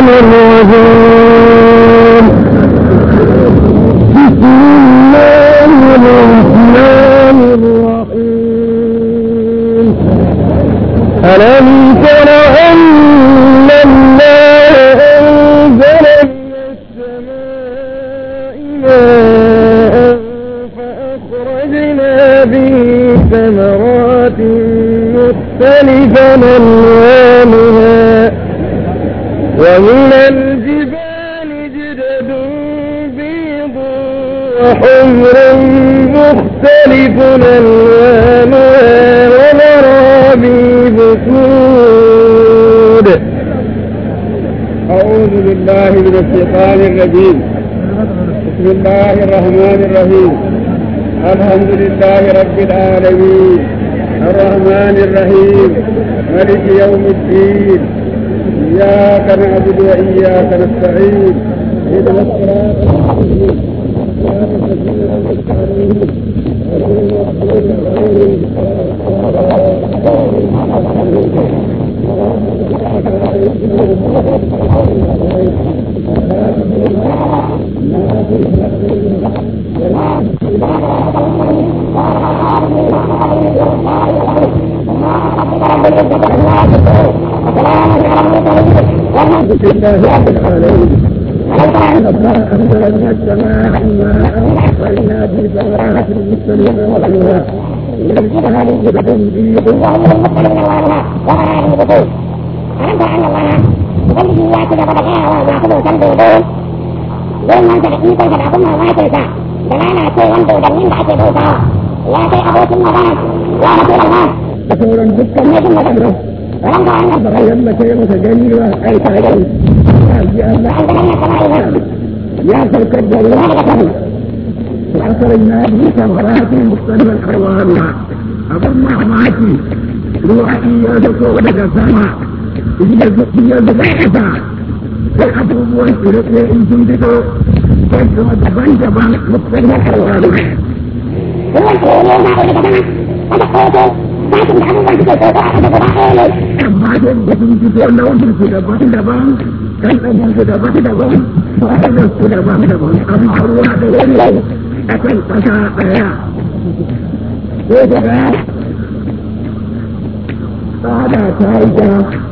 الشيطان الرجيم بسم الله الرحمن الرحيم ألم تر أن الله أنزل من السماء ماء فأخرجنا به ثمرات مختلفا ألوانها ومن الجبال جدد بيض وحمر مختلف ألوانها ومرابي بسود أعوذ بالله من الشيطان الرجيم بسم الله الرحمن الرحيم الحمد لله رب العالمين الرحمن الرحيم ملك يوم الدين إياك نعبد وإياك نستعين اهدنا الصراط المستقيم صراط الذين أنعمت عليهم غير المغضوب عليهم بسم الله رب العالمين أنزل من السماء ماء وإنا بثمرات المسلمين والأنواع للجبال جبل بيض وعمر المسلمين والأنواع وغرام البطول ألم تر أن الله يبلغ يأكل بدكاء ويأخذ تنبيذون don nan da ikon da abin mamakin sa da lalace wanda da yin da ake bautawa ya kai abokin magana ya rasu Allah da sauran dukkan ne kuma da ran da wannan da rayuwar mace ya masa gani ba ai ta gani ya ji Allah an gani ya kana ina ya saukar da ruwa daga sama وأخرجنا به ثمرات مختلفا ألوانها أظن mamaki ruwa iya da so daga sama iya da ƙasa sai abubuwan tsire in sun fito sai kuma daban-daban musamman alwari. Wannan tsire ne na daga sama, wata kowace sakin da abubuwan suke tsoro a da guda ɗaya ne. Amma dai da sun fito launin su daban-daban, kan ɗanyen su daban-daban, waɗannan su daban-daban, amma ruwa da wani a kan ƙasa ɗaya. Sai daga tsada ta yi ja,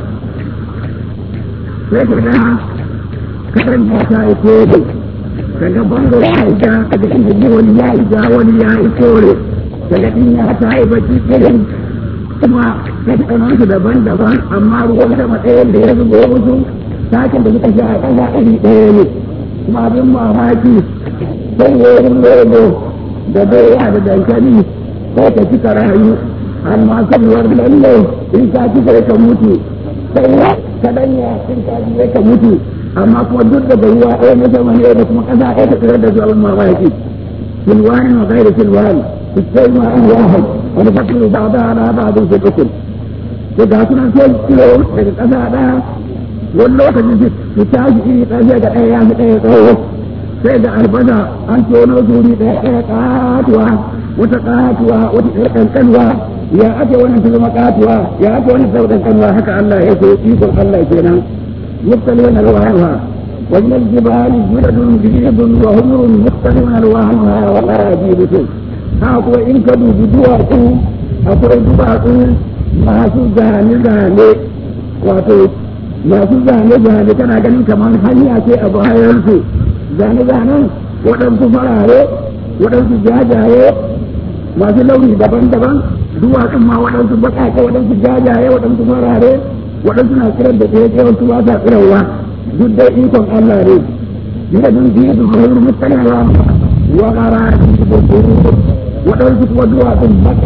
sai daga kaɗan ya ta yi kore daga bango ya yi ja daga inda wani ya yi ja wani ya yi kore daga ɗin ya ta yi baki irin kuma ɗanɗanon su daban-daban amma ruwan sama ɗayan da ya zubo musu sakin da suka sha a ƙasa iri ɗaya ne kuma abin mamaki sai wurin lebo da doya da dankali sai ka cika rayu amma sabuwar lalle in ka ci sai ka mutu sai kaɗan ya in ka ci sai ka mutu amma kuma duk da ruwa ɗaya na zama ne da kuma ƙasa ɗaya ta tsirar da su abin mamaki silwani wa gairi silwani sai ma an wahai wani fasiru ba da ana ba abin sai ukun da ga sunan sai kilo daga ƙasa ɗaya wani lokacin su tashi iri ɗaya ga ɗaya ya fi ɗaya tsawo sai da albasa an tono zuri ɗaya ɗaya ƙatuwa wata ƙatuwa wata ɗaya ƙanƙanwa ya ake wannan ta zama ƙatuwa ya ake wannan ta zama ƙanƙanwa haka Allah ya so ikon Allah kenan مختلف ألوانها ومن الجبال جدد بيض وهمر مختلف ألوانها ولا يجيب هاكو إن كدوا بدواتو أقول دواتو ما سو زاني زاني واتو ما سو زاني زاني كان أغني كمان hanya ce a bayansu zane zanen waɗansu farare waɗansu jajaye masu launi daban-daban duwatsun ma waɗansu baƙaƙe waɗansu jajaye waɗansu farare waɗansu na kiran da ɗaya ɗaya wasu ba sa tsirarwa duk da ikon Allah ne yana dun biyu da kawai mutanawa wa ƙara da kuru waɗansu kuma duwatsun baka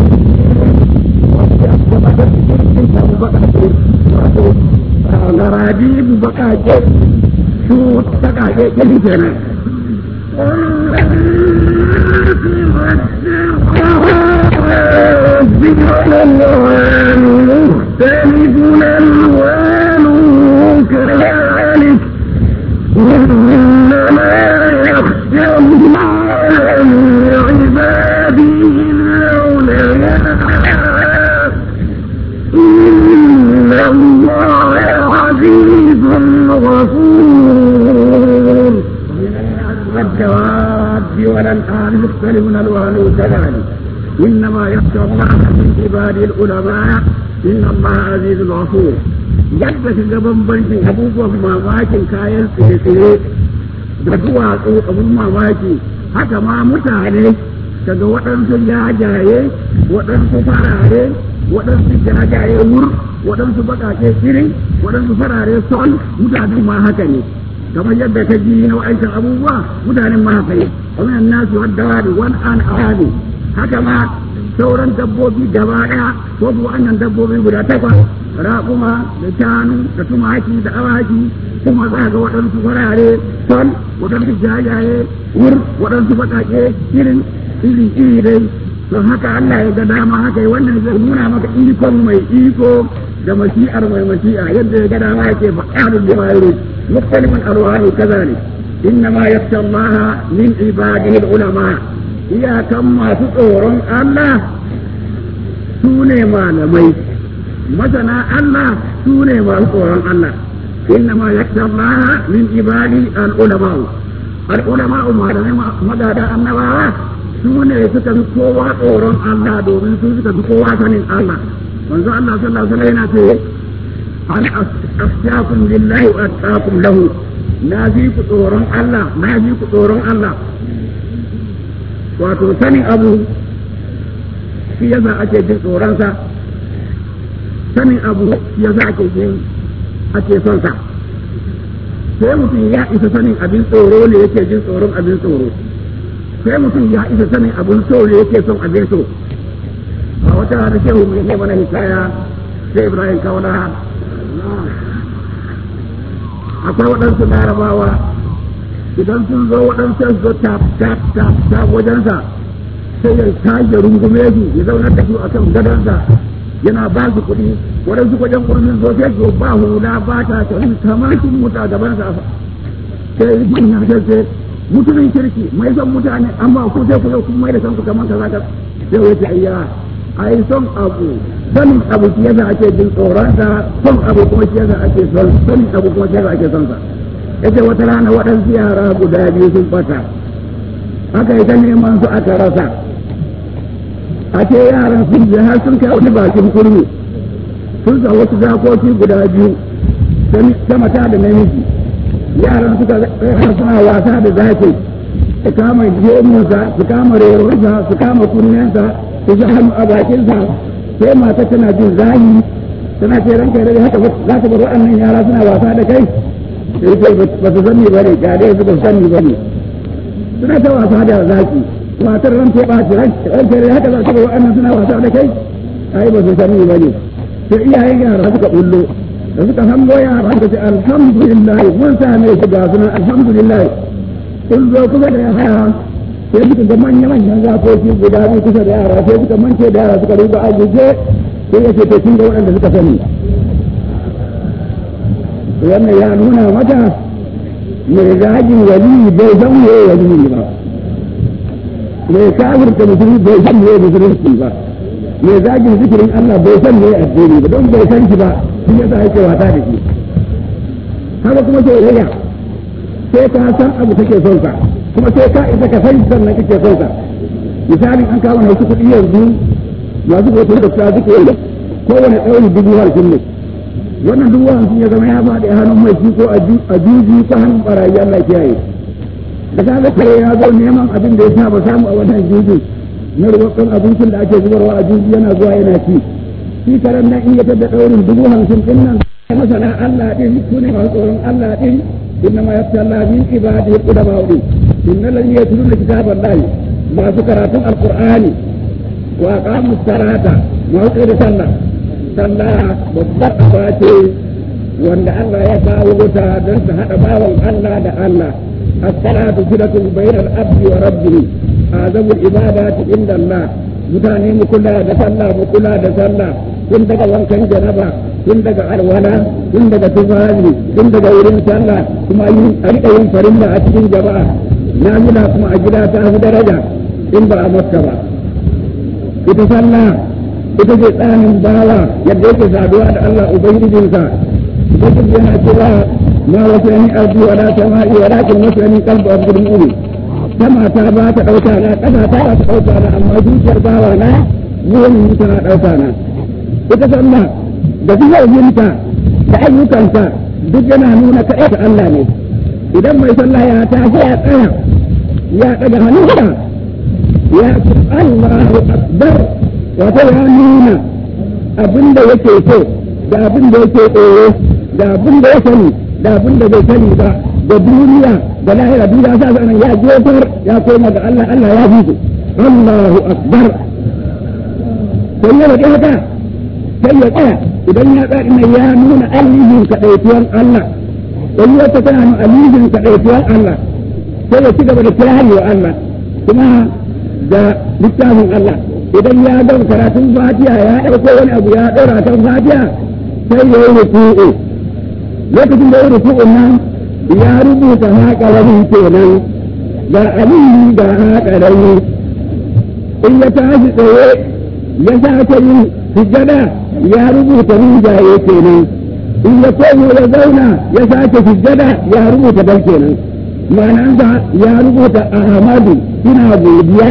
wasu baka cikin samu baka ce wato garaji baka ce su taka ce ƙiri kenan مختلف ألوانه كذلك إنما يخشى الله من عباده العلماء إن الله عزيز غفور من الناس والدواب والأنعام مختلف ألوانه كذلك إنما يخشى الله من عباده العلماء إن الله عزيز غفور yadda ka ga bambancin abubuwan mamakin kayan tsire-tsire da duwatsu abun mamaki haka ma mutane daga waɗansu jajaye waɗansu farare waɗansu jajaye wur waɗansu baƙaƙe irin waɗansu farare sol mutane ma haka ne kamar yadda ka ji na wa'ancan abubuwa mutanen ma haka ne kamar nasu wadda wani an ahadi haka ma sauran dabbobi gaba ɗaya ko kuwa annan dabbobi guda takwas raƙuma da shanu da tumaki da awaki kuma za ga waɗansu farare sol waɗansu jajaye wur waɗansu baƙaƙe irin iri iri dai don haka Allah ya ga dama haka yi wannan zai nuna maka ikon mai iko da mashi'ar mai mashi'a yadda ya ga dama yake fa'alun da ma yuri mukhtalifan alwani kazalik innama yakhsha Allah min ibadihi ulama iyakan masu tsoron Allah su ne malamai masana Allah su ne masu tsoron Allah innama yakhsha Allah min ibadi al-ulama al-ulama malamai magada annabawa su ne suka fi kowa tsoron Allah domin su suka fi kowa sanin Allah manzo Allah sallallahu alaihi wasallam yana ce an asyakum lillahi wa atqakum lahu na fi ku tsoron Allah na fi ku tsoron Allah wato sanin abu shi yasa ake jin tsoronsa sanin abu shi yasa ake jin ake son sa sai mutum ya isa sanin abin tsoro ne yake jin tsoron abin tsoro sai mutum ya isa sanin abin so ne yake son abin so a wata rana shehu mai ne mana hikaya sai ibrahim kaula akwai waɗansu larabawa idan sun zo waɗansu zo tap tap tap tap wajensa sai ya tashi rungume su ya zauna da su a kan gadonsa yana ba su kuɗi waɗansu wajen kurmin zo sai su ba hula ba ta tafi tamakin muta gabansa sai jin ya ce mutumin kirki mai son mutane amma ku sai ku yau kun mai da kanku kamar kaza ka sai wace ayya ai son abu sanin abu shi yasa ake jin tsoron sa son abu kuma shi yasa ake son sanin abu kuma shi yasa ake son sa yace wata rana waɗansu yara guda biyu sun fata aka yi ta neman su aka rasa a ce yaran sun je har sun kai wani bakin kurmi sun sa wasu zakoki guda biyu ta mata da namiji yaran suka suna wasa da zaki su kama gemunsa su kama reronsa su kama kunnensa su ji hannu a bakinsa sai mata tana jin zahi tana ce ranka da haka za ta bar waɗannan yara suna wasa da kai sai ce ba su sani ba ne ga dai su ba sani ba ne suna ta wasa da zaki matar ran ta ɓaci ranka da haka za ta bar waɗannan suna wasa da kai ai ba su sani ba ne sai iyayen yara suka bullo da suka hango yara suka ce alhamdulillah mun same su ga sunan alhamdulillah sun zo kusa da yara sai suka ga manya manyan zakoki guda biyu kusa da yara sai suka mance da yara suka ruba a guje sai ya ce to kin ga waɗanda suka sani wannan ya nuna mata mai zagin wali bai san me wali ba mai kafirta musulmi bai san me musulunci ba mai zagin zikirin Allah bai san me addini ba don bai san shi ba shi yasa yake wasa da shi haka kuma sai raya sai ka san abu take son ka kuma sai ka isa ka san sannan kake son ka misalin an kawo wasu kuɗi yanzu masu hoto da ta suke yi kowane ɗauri dubu hamsin ne wannan dubu hamsin ya zama ya faɗi hannun mai shi ko a juji ko hannun ɓarayi Allah kiyaye da ka ga kare ya zo neman abin da ya saba samu a wannan juji na rubutun abincin da ake zubarwa a juji yana zuwa yana ci shi karen nan in ya tada ɗaurin dubu hamsin ɗin nan masana Allah ɗin su ne masu tsoron Allah ɗin إنما يخشى الله من عباده العلماء إن الذين يتلون كتاب الله ما ذكرت القرآن وأقاموا الصلاة ما ذكر صلى صلى بالضبط وأن الله يتعوض درس هذا باو الله ده الله الصلاة صلة بين الأب وربه أعظم العبادات عند الله mutane mu kula da sallah mu kula da sallah tun daga wankan janaba tun daga alwala tun daga tufafi tun daga wurin sallah kuma yi a rika yin farilla a cikin jama'a namila kuma a gida ta fi daraja in ba a makka ba ita sallah ita ce tsanin bawa yadda yake saduwa da Allah ubangijinsa ubangiji yana cewa ma wasu yani ardu wala sama'i walakin wasu yani qalbu abdul mu'min sama ta ba ta ɗauka na ƙasa ta ba ta ɗauka na amma zuciyar bawa na mu'min tana ɗauka na ita sallah da zuwayinta da ayyukanta duk yana nuna kaɗai ta Allah ne idan mai sallah ya tashi ya tsaya ya ɗaga hannunsa ya ce Allahu Akbar wato ya nuna abin da yake so da abin da yake tsoro da abin da ya sani da abin da bai sani ba da duniya da lahira duniya sa zanen ya jefar ya koma ga Allah Allah ya fi Allahu Akbar sai ya rage haka sai ya tsaya idan ya tsaya ina ya nuna alihin kaɗaituwar Allah wani wata tana nuna alihin kaɗaituwar Allah sai ya ci gaba da kirari wa Allah kuma da littafin Allah idan ya gama karatun fatiha ya ɗauko wani abu ya ɗora kan fatiha sai ya yi ruku'u lokacin da ya ruku'un nan ya rubuta haƙarami kenan ga alihi ga haƙarami in ya tashi tsaye ya sake yin sujjada ya rubuta rinjaye kenan in ya komo ya zauna ya sake sujjada ya rubuta dal kenan ma'anansa ya rubuta ahmadu ina godiya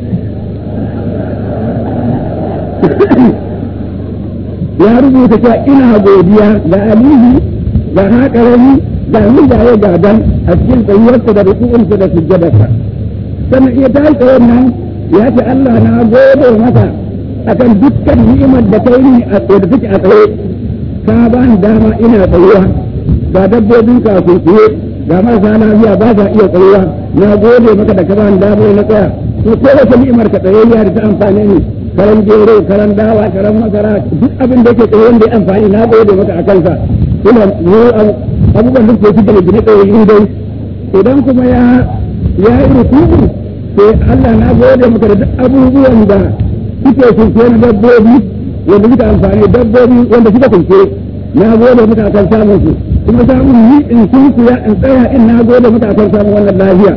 ya rubuta cewa ina godiya ga alihi ga haƙarami ga rinjaye ga dan a cikin tsayuwarsa da rukunsa da sujjadarsa sannan iya tashi tsawon nan ya ce Allah na gode maka akan dukkan ni'imar da kai ni a tsaye da take a tsaye ka ba ni dama ina tsayuwa ga dabbobin kafin tsaye ga marasa lafiya ba sa iya tsayuwa na gode maka da ka ba ni dama na tsaya to ko wace ni'imar ka tsayayya da ta amfane ni karan gero karan dawa karan masara duk abin da yake tsaye wanda ya amfani na gode maka a kansa ina abubuwan da ke cikin gine tsaye dai idan kuma ya ya yi rukuku sai Allah na gode maka da duk abubuwan da suke kunce na dabbobi wanda suka amfani dabbobi wanda suka kunce na gode maka akan samun su kuma samun ni in sun kuya in tsaya in na gode maka akan samun wannan lafiya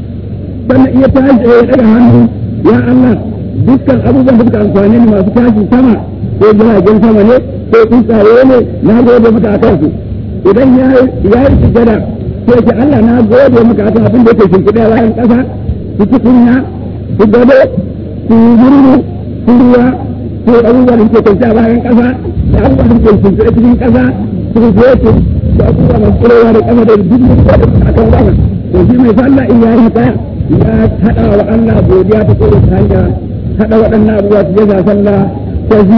sannan iya tashi ya daga hannu ya Allah dukkan abubuwan da suka amfani ni masu tashi sama ko jiragen sama ne ko tsuntsaye ne na gode maka akan su idan ya yi sujada sai ce Allah na gode maka akan abin da yake shimfiɗa bayan ƙasa su tukunya su gado su murmu su ruwa su abubuwan da suke kwanci a bayan ƙasa da abubuwan da suke shimfiɗa cikin ƙasa su fetu su abubuwa masu tsirowa da ƙasa da duk da a kan wannan to shi mai sallah in ya yi haka ya haɗa wa Allah godiya ta kowace hanya haɗa waɗannan abubuwa su jasa sallah ta ji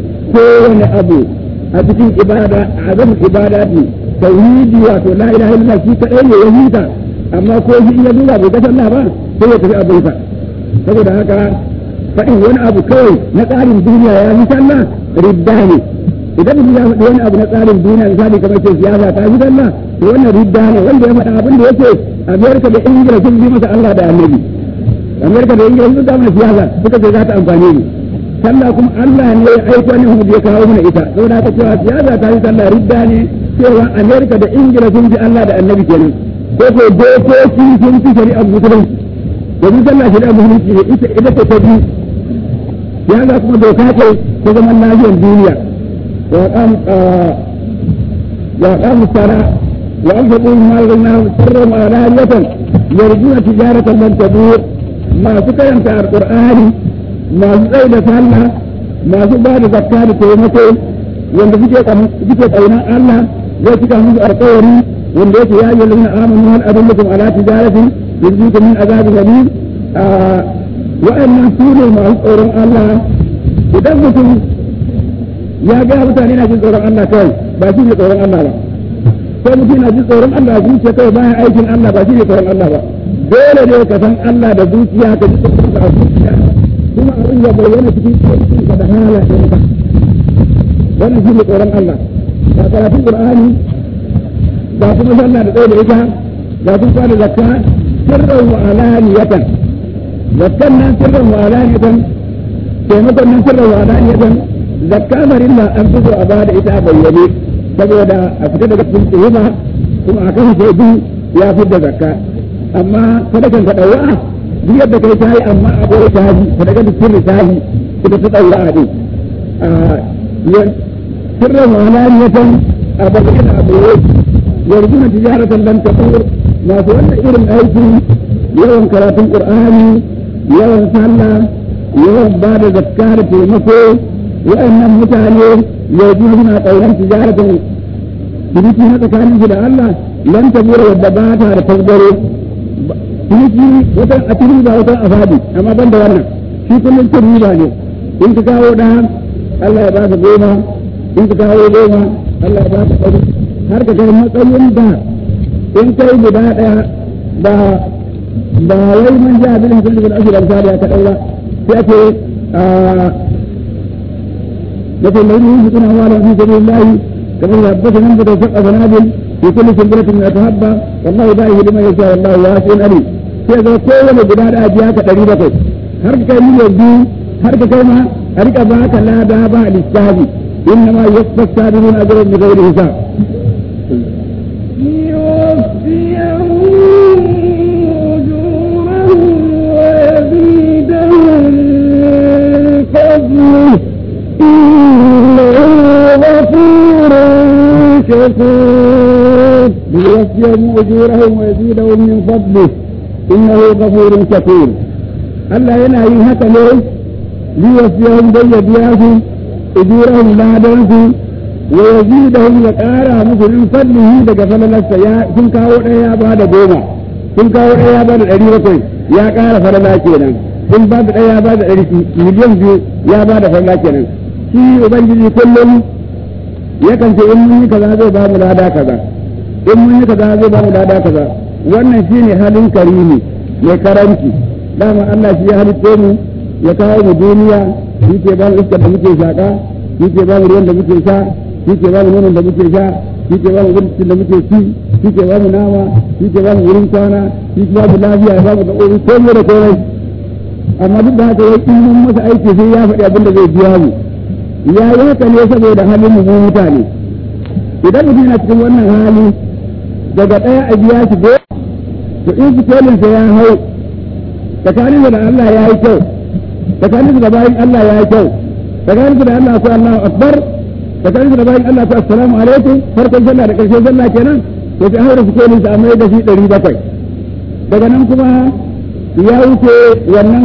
kowane abu a cikin ibada a azamin ibada ce tauhidi wato la ilaha illallah shi kaɗai ne ya huta amma ko shi in ya duba bai ga sallah ba sai ya tafi abinsa saboda haka faɗin wani abu kawai na tsarin duniya ya fi sallah ridda ne idan mutum ya faɗi wani abu na tsarin duniya misali kamar ce siyasa ta fi sallah to wannan ridda ne wanda ya faɗa abin da yake amerika da ingila sun bi masa allah da annabi amerika da ingila sun zama siyasa suka ce za ta amfani ne sallah kuma allah ne ya aiko ne mu ya kawo mana ita saboda haka cewa siyasa ta fi sallah ridda ne cewa amerika da ingila sun bi allah da annabi kenan ko ko dokoki sun fi shari'ar musulunci domin sallah shari'ar musulunci ne ita ita ce ta biyu ya ga kuma doka ce ta zaman lafiyar duniya wa qamu sara wa anfaqu mimma razaqnahum sirran wa alaniyatan yarjuna tijaratan lan tabur masu karanta alqur'ani masu tsaye da sallah masu ba da zakka da taimako wanda suke suke kaunar Allah zai cika musu alƙawari wanda yake ya yi lalina amanu hal adullukum ala tijaratin yuzukum min azabin alim wa'annan su ne masu tsoron Allah idan mutum ya ga mutane na jin tsoron Allah kawai ba shi ne tsoron Allah ba sai mutum na jin tsoron Allah zuciya kawai bayan aikin Allah ba shi ne tsoron Allah ba dole ne ka san Allah da zuciya ka ji tsoron a zuciya kuma abin ya bayyana cikin tsoron ka da halayen ka wannan shi ne tsoron Allah ba karatun Qur'ani ba kuma sallah da tsaye da ita ba kuma da zakka sirran wa alaniyatan zakkan nan sirran wa alaniyatan taimakon nan sirran wa alaniyatan zakka marilla an fito a bada ita a bayyane saboda a fita daga cikin tuhuma kuma a kan shaidu ya fi da zakka amma sadakan ka dawa duk yadda kai ta yi amma a bai ta yi sadaka da sirri ta yi ita ta daura a din sirran wa alaniyatan a bayyana a bayyana yarjuna tijaratan lan tafur masu wannan irin aiki yawan karatun qur'ani yawan sallah yawan ba da zakka da taimako wa'annan mutane yarjuna suna ƙaunar tijaratan ciniki na tsakanin da Allah lan tabura wadda ba ta da tasgaro ciniki wata a cikin ba wata a fadi amma ban da wannan shi kullum cin riba ne in ka kawo ɗaya Allah ya ba ka goma in ka kawo goma Allah ya ba ka ɗari har ka kai matsayin da in kai guda ɗaya ba ba wai man ja bin sun da ashirin amsali ya kaɗai ba sai ake مثل الذين ينفقون أموالهم في سبيل الله كمن يبت ننبت وشق فنادل في كل سنبلة من أتهبى والله دائه لمن يشاء والله واسع عليم sai ga kowane guda da ajiya ka ɗari bakwai har ka kai miliyan biyu har ka kai ma a rika ba ka lada ba lissafi inna ma yasfa sabirun ajran bi ghairi hisab ليوفيهم أجورهم ويزيدهم من فضله إنه غفور شكور Allah yana yin haka ne liyafiyahum don ya biya su ujurahum ladansu wa yazidahum ya ƙara musu min fadlihi daga falalarsa ya sun kawo ɗaya ya ba da goma sun kawo ɗaya ya ba da ɗari bakwai ya ƙara falala kenan sun ba da ɗaya ya ba da ɗari miliyan biyu ya ba da falala kenan shi ubangiji kullum yakan ce in mun yi kaza zai ba mu lada kaza in mun yi kaza zai ba mu lada kaza wannan shine halin karimi mai karanci dama Allah shi ya halitta mu ya kawo mu duniya shi ke ba mu iskar da muke shaka shi ke ba mu ruwan da muke sha shi ke ba mu nonon da muke sha shi ke ba mu gurbin da muke ci shi ke ba mu nama shi ke ba mu wurin kwana shi ke ba mu lafiya ya ba mu gaɓoɓi komai da komai amma duk da haka ya in mun masa aiki sai ya faɗi abin da zai biya mu ya yi haka ne saboda halin mu mutane idan mutum yana cikin wannan hali daga ɗaya a biya shi go to in fitolinsa ya hau tsakanin da Allah ya yi kyau tsakanin da bayan Allah ya yi kyau tsakanin da Allah ko Allahu akbar tsakanin da bayan Allah ko assalamu alaikum farkon sallah da karshen sallah kenan to sai haura fitolinsa a mai da shi ɗari bakwai daga nan kuma ya wuce wannan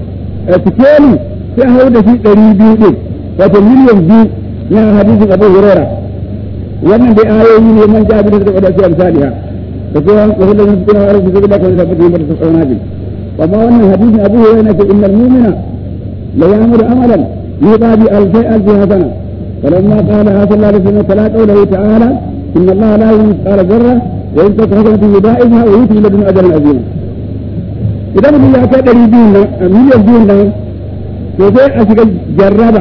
fitoli sai hau da shi ɗari biyu ɗin wato miliyan biyu na hadisin abu hurera wannan dai ayoyi ne man ja bin da kada shi amsaliha da kuma wasu da su kuma wani su da kuma tabbata yin da tsawon nabi amma wannan hadisin abu hurera ne ce innal mu'mina la ya'muru amalan yuqadi alfi alfi hasana فلما قالها صلى الله عليه وسلم فلا قوله تعالى ان الله لا يظلم مثقال ذره وان تك حسنه يضاعفها ويؤتي لدن اجرا عظيما. اذا من يا كاد ريبين مليون دين to sai a shiga jarraba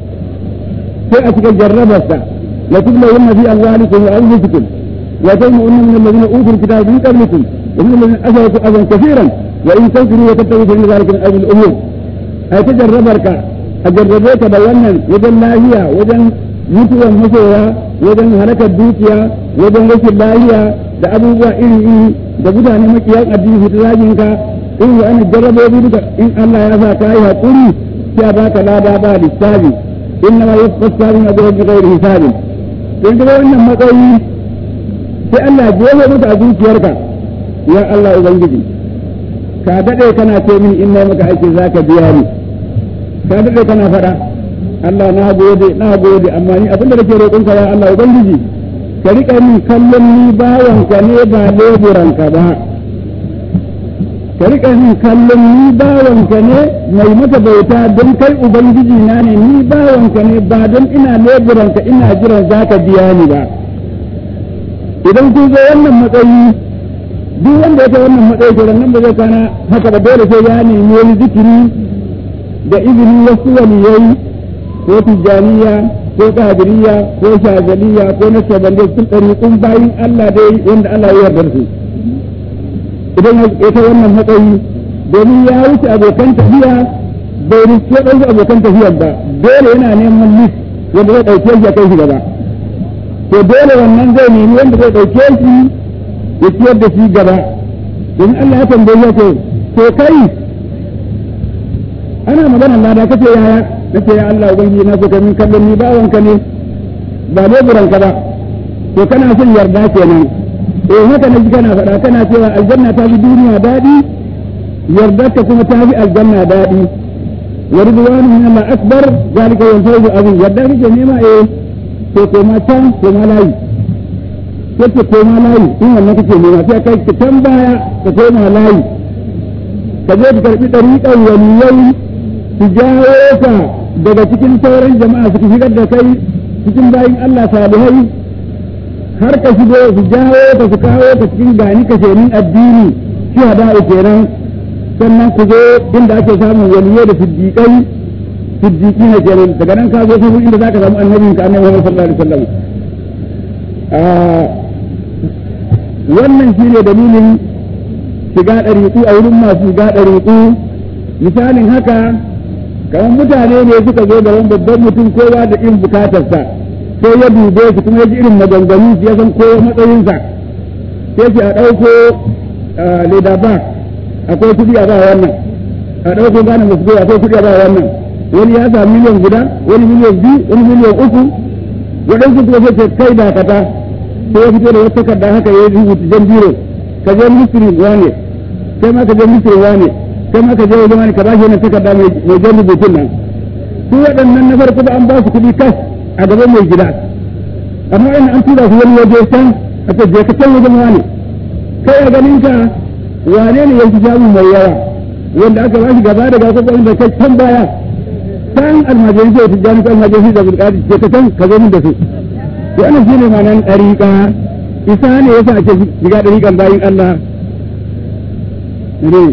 sai a shiga jarrabarsa la tublawunna fi amwalikum wa anfusikum wa tamu'unna min alladhina utul kitaba min qablikum wa min alladhina ashraku adan kathiran wa in tanfiru wa tattaqu fa inna dhalika min ajli al-umur ai ta jarrabarka a jarrabe ka da wannan wajen lafiya wajen mutuwan masoya wajen halakar dukiya wajen rashin lafiya da abubuwa iri iri da mutane makiyan addini su zagin ka in wa ana jarrabobi duka in Allah ya sa ka yi hakuri sai ba ka lada ba lissafi inna ma yasqa sabin ajran bi ghairi hisabin in ga wannan matsayi sai Allah ya gobe maka a zuciyarka ya Allah ubangiji ka dade kana ce min in maka aiki zaka biya ni ka dade kana fada Allah na gode na gode amma ni abinda nake roƙonka ya Allah ubangiji ka rika min kallon ni bawanka ne ba leburanka ba ka rika yin kallon ni bawanka ne mai maka bauta don kai ubangiji na ne ni bawanka ne ba don ina leburanka ina jiran za ka biya ni ba idan kun zo wannan matsayi duk wanda ya kai wannan matsayi to nan ba zai kana haka ba dole sai ya nemi wani zikiri da izini wasu waliyai ko tijjaniya ko kadiriya ko shazaliya ko na shabande sun ɗari kun bayin Allah dai wanda Allah ya yarda su idan ya kai wannan matsayi domin ya wuce abokan tafiya bai riske ɗauki abokan tafiyar ba dole yana neman list wanda zai ɗauke shi a kai shi gaba to dole wannan zai nemi wanda zai ɗauke shi ya ciyar da shi gaba domin Allah ya tambaye ya ce to kai ana magana lada kace yaya nace ya Allah ubangiji na so ka min kallon ni bawanka ne ba leburanka ba to kana son yarda kenan eh haka na ji kana faɗa kana cewa aljanna ta fi duniya daɗi yardarta kuma ta fi aljanna daɗi wa ridwanu min Allah akbar zalika wal fawzu azim yarda kake nema eh to koma can koma layi yake koma layi in wannan kake nema sai kai ka can baya ka koma layi ka je ka karbi dariƙan waliyai su jawo ka daga cikin sauran jama'a su shigar da kai cikin bayin Allah salihai har ka shigo su jawo ka su kawo ka cikin gani ka shenin addini shi hada'u kenan sannan ku zo inda ake samun waliyai da siddiƙai siddiƙi na kenan daga nan ka zo kuma inda zaka samu annabi ka annabi Muhammad sallallahu alaihi wasallam wannan shine dalilin shiga ɗariƙu a wurin masu shiga ɗariƙu misalin haka kamar mutane ne suka zo da wani babban mutum kowa da irin bukatarsa sai ya dube su kuma ya ji irin maganganu ya san kowa matsayinsa sai ce a ɗauko leda ba akwai kuɗi a ba wannan a ɗauko gane masu akwai kuɗi a ba wannan wani ya samu miliyan guda wani miliyan biyu wani miliyan uku waɗansu kuma sai ce kai dakata sai ya fito da wata takarda haka ya rubuta jan biro ka je misiri wane kai ma ka je misiri wane kai ma ka je wajen wani ka ba shi wannan takarda mai jan rubutun nan su waɗannan na farko ba an ba su kuɗi kas a gaban mai gida amma ina an tura su wani waje can a ce je ka can wajen wane kai a ganin ka wane ne yanki samu mai yawa wanda aka ba shi gaba da gaba ko da kai can baya can almajirin sai ta jani ko almajirin da bulƙadi je ka can ka zo min da su to ana shi ne ma'anar ɗariƙa isa ne yasa ake shiga ɗariƙan bayin Allah ne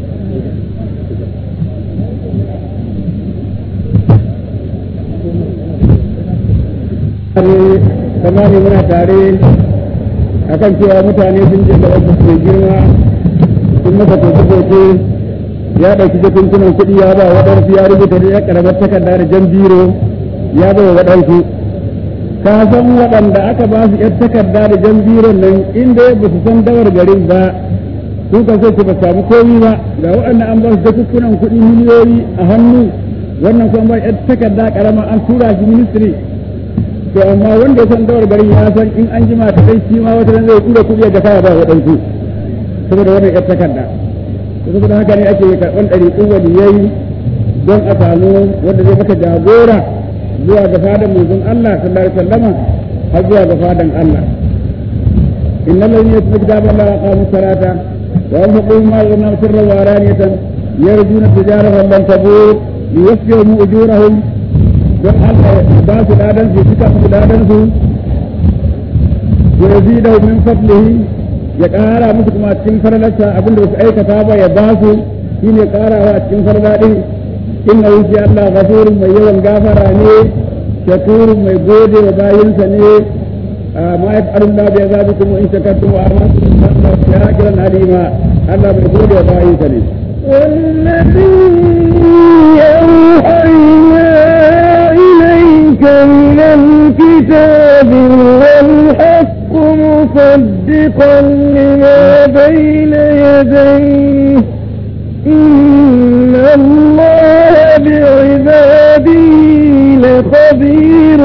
kama ne muna tare akan cewa mutane sun je da wasu mai girma sun masa koke-koke ya ɗauki jakunkunan kuɗi ya ba waɗansu ya rubuta da ya ƙaramar takarda da jan biro ya ba waɗansu ka san waɗanda aka ba su ‘yar takarda da jan biron nan inda ba su san dawar garin ba su ka sai su ba samu komi ba ga waɗanda an ba su jakunkunan kuɗi miliyoyi a hannu wannan kuma ba ‘yar takarda ƙarama an tura shi ministry to amma wanda ya san dawar garin ya san in an jima ta kai shi ma wata ran zai tura kuɗi ga kaya ba waɗansu saboda wannan ‘yar takarda saboda haka ne ake karɓar ɗari waliyai don a samu wanda zai maka jagora zuwa ga fadan manzon Allah sallallahu alaihi wasallama har zuwa ga fadan Allah innal ladhina yatluna kitaba Allah wa aqamu salata wa anfaqu mimma razaqnahum sirran wa alaniyatan yarjuna tijaratan lan tabur liyasfihum ujurahum don Allah ya ba su dadan su cika su dadan su wa yazidahu min fadlihi ya ƙara musu kuma cikin faralarsa abinda ba su aikata ba ya ba su shine ƙarawa a cikin farla din inna wuce Allah ghafurun mai yawan gafara ne shakurun mai gode wa bayinsa ne ma yaf'alun la bi azabikum in shakartum wa amantum Allah shakiran alima Allah mai gode wa bayinsa ne والذي أوحينا إليك من الكتاب والحق مصدقا لما بين يديه إن الله بعباده لخبير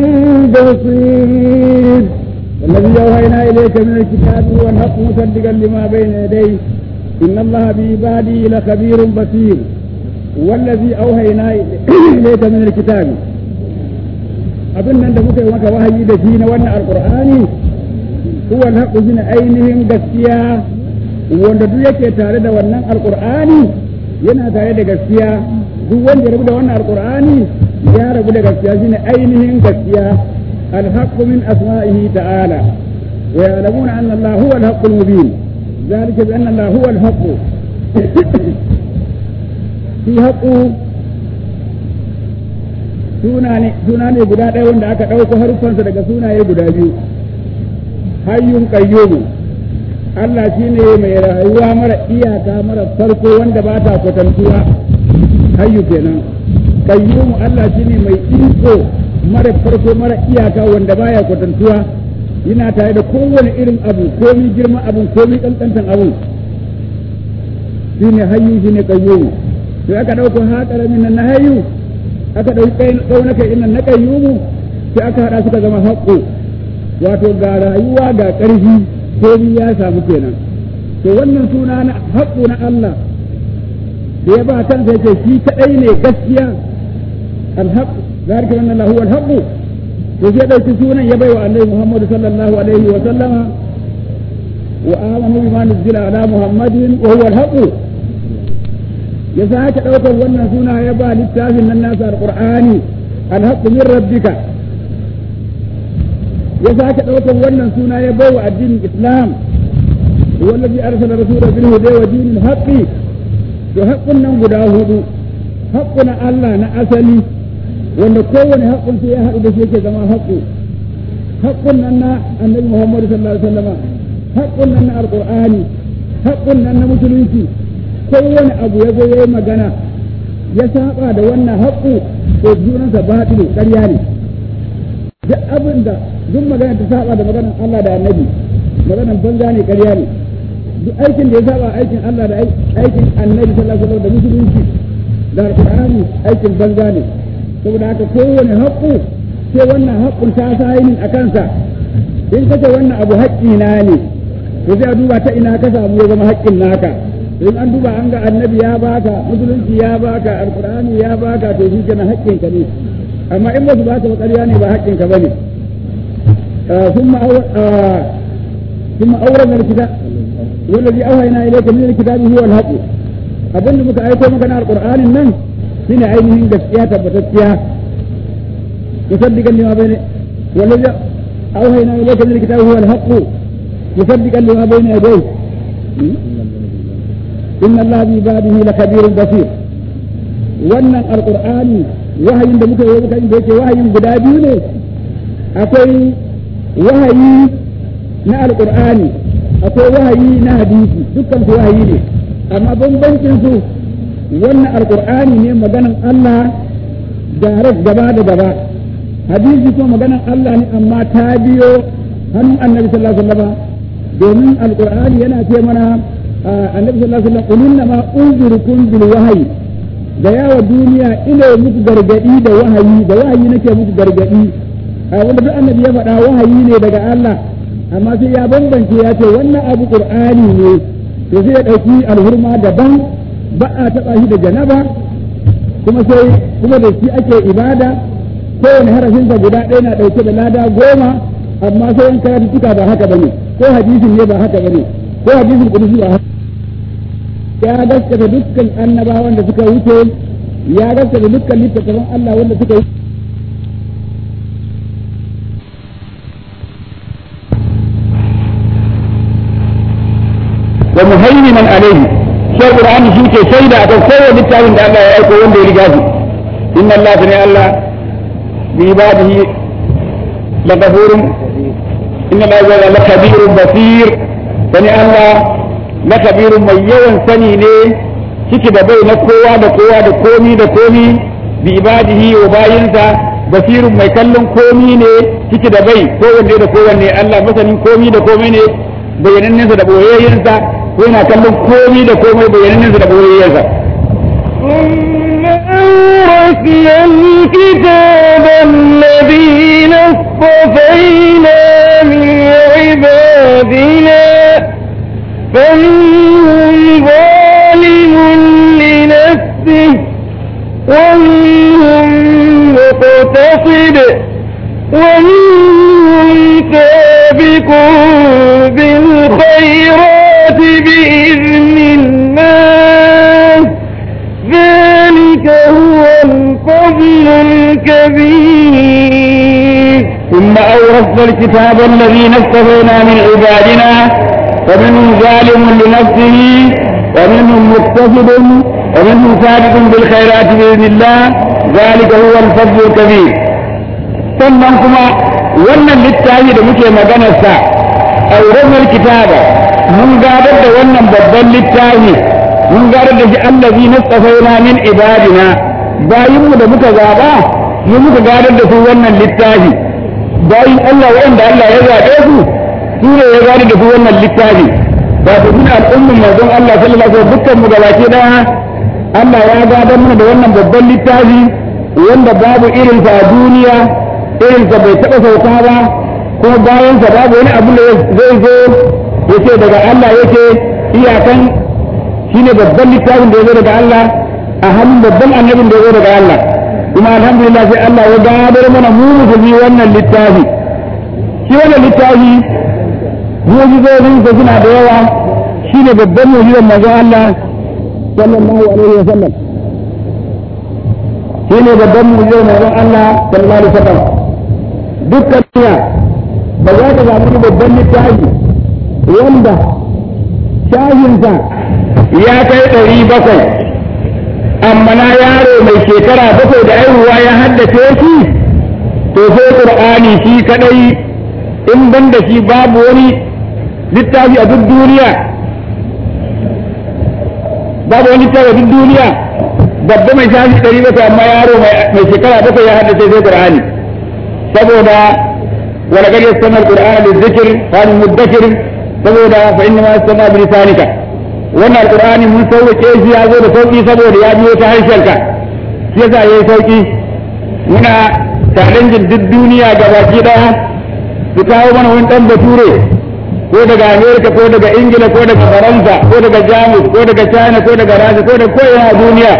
بصير والذي أوحينا إليك من الكتاب والحق مصدقا لما بين يديه إن الله بعباده لخبير بصير والذي أوحينا إليك من الكتاب abin nan da muka yi maka wahayi da shi na wannan alkur'ani huwa alhaqu min ainihin gaskiya wanda duk yake tare da wannan alkur'ani yana tare da gaskiya duk wanda ya rabu da wannan alkur'ani ya rabu da gaskiya shine ainihin gaskiya alhaqqu min asma'ihi ta'ala wa ya'lamuna anna Allah huwa alhaqqu mubin ذلك بأن الله هو الحق في حق suna ne guda ɗaya wanda aka ɗauko haruffansa daga sunaye guda biyu hayyun qayyumu Allah shi ne mai rayuwa mara iyaka mara farko wanda ba ta kwatantuwa hayyu kenan qayyumu Allah shi ne mai iko mara farko mara iyaka wanda baya kwatantuwa yana tare da kowane irin abu komi girma abu komi kankantan abu shi ne hayyu shi ne qayyumu sai aka ɗauko haƙaramin nan na hayyu aka ɗauki ƙaunaka innan na ƙayyumu sai aka haɗa suka zama haƙƙo wato ga rayuwa ga ƙarfi komi ya samu kenan to wannan suna na haƙƙu na Allah da ya ba kansa yake shi kadai ne gaskiya alhaq zalika anna lahu alhaq to sai dauki sunan ya baiwa annabi Muhammad sallallahu alaihi wa sallama wa amanu bima nuzila ala Muhammadin wa huwa alhaq ya sake daukar wannan suna ya ba littafin nan nasa alqur'ani alhaq min rabbika ya sake daukar wannan suna ya baiwa addinin Islam والذي أرسل رسوله بالهدى ودين الحق to haƙƙun nan guda hudu haƙƙu na Allah na asali wanda kowane haƙƙun sai ya haɗu da shi yake zama haƙƙu haƙƙun nan na annabi Muhammad sallallahu alaihi wasallam haƙƙun nan na alqur'ani haƙƙun nan na musulunci kowane abu ya zo yayi magana ya saba da wannan haƙƙu to junansa batilu ƙarya ne duk abin da duk magana ta saba da maganar Allah da annabi maganar banza ne ƙarya ne duk aikin da ya saba aikin Allah da aikin annabi sallallahu alaihi wasallam da musulunci da alqur'ani aikin banza ne saboda haka kowane haƙƙu sai wannan haƙƙun ta sayinin a kansa in kace wannan abu haƙƙi na ne to sai a duba ta ina ka samu ya zama haƙƙin naka in an duba an ga annabi ya baka musulunci ya baka alqur'ani ya baka to shi kenan haƙƙin ka ne amma in ba su baka ba ƙarya ne ba haƙƙin ka bane ثم ثم أورثنا الكتاب والذي أوهينا إليك من الكتاب هو الحق أظن بك أيكم مكان القرآن من سنة عينهم قسيا تبتسيا مصدقا لما بين والذي أوهينا إليك من الكتاب هو الحق مصدقا لما بين يديه إن الله بعباده لخبير بصير wannan alqur'ani wahayin da muka yi muka yi da yake wahayin guda biyu ne akwai wahayi na alqur'ani akwai wahayi na hadisi dukkan su wahayi ne amma bambancin su wannan alqur'ani ne maganan Allah direct gaba da gaba hadisi kuma maganan Allah ne amma ta biyo hannun annabi sallallahu alaihi wasallam domin alqur'ani yana ce mana annabi sallallahu alaihi wasallam ulinna ma unzirukum bil wahyi da yawa duniya ina muku gargadi da wahayi da wahayi nake muku gargadi wanda duk annabi ya faɗa wahayi ne daga Allah amma sai ya bambance ya ce wannan abu qur'ani ne to sai ya ɗauki alhurma daban ba a taɓa shi da janaba kuma sai kuma da shi ake ibada kowane harafinsa guda ɗaya na ɗauke da lada goma amma sai yan karatuka ba haka bane ko hadisin ne ba haka bane ko hadisin kudusi ba haka ya gaskata dukkan annabawan da suka wuce ya gaskata dukkan littattafan Allah wanda suka wuce ومهيمنا عليه شيء القرآن شيء سيدا أتوقع بالتعليم الله يأيكو وندي رجازي إن الله سمع الله بعباده لغفور إن الله لخبير بصير سمع الله لخبير من يوم سني ليه ciki da bai na kowa da kowa da komi da komi bi ibadihi wa bayinsa basirun mai kallon komi ne ciki da bai kowanne da kowanne Allah masanin komi da komai ne bayanannensa da boyayyensa ko yana kallon komi da komai bayanannensa da boyayyensa ثم أورثنا الكتاب الذين اصطفينا من عبادنا فمنهم ظالم لنفسه ومنهم مقتصد ومنهم سابق بالخيرات بإذن الله ذلك هو الفضل الكبير ثم أورثنا الكتاب الذين اصطفينا من عبادنا فمنهم ظالم لنفسه ومنهم مقتصد ومنهم سابق بالخيرات بإذن الله ذلك هو الفضل الكبير sannan kuma wannan littafi da muke maganarsa auren kitaba mun gadar da wannan babban littafi mun gadar da shi allazi nastafaina min ibadina bayin mu da muka zaba mu muka gadar da su wannan littafi bayin Allah wanda Allah ya zabe su su ne ya gadar da su wannan littafi ba su suna al'ummar manzon Allah sallallahu alaihi wasallam dukkan mu gabaki daya Allah ya gadar mana da wannan babban littafi wanda babu irinsa a duniya irinsa bai taɓa sauka ba kuma bayan sa babu wani abu da zai zo yace daga Allah yake iyakan shine babban littafin da ya zo daga Allah a hannun babban annabin da ya zo daga Allah kuma alhamdulillah sai Allah ya gadar mana mu musulmi wannan littafi shi wannan littafi mu'jizozin da suna da yawa shine babban mu'jizar manzon Allah sallallahu alaihi wa sallam shine babban mu'jizar manzon Allah sallallahu alaihi wa sallam dukkan duniya ba za ka samu babban littafi wanda shahinsa ya kai ɗari bakwai amma na yaro mai shekara bakwai da aihuwa ya haddace shi to sai qur'ani shi kadai in ban da shi babu wani littafi a duk duniya babu wani littafi a duk duniya babba mai shafi ɗari bakwai amma yaro mai shekara bakwai ya haddace sai qur'ani saboda wala gari yastama al-qur'ana lizikr fa mudakkir saboda fa inna ma yastama bi lisanika wannan alqur'ani mun sauke shi ya zo da sauki saboda ya biyo ta harshenka shi yasa yayi sauki muna challenge duk duniya gabaki daya su kawo mana wani dan bature ko daga america ko daga ingila ko daga faransa ko daga jamus ko daga china ko daga rasha ko daga koyana duniya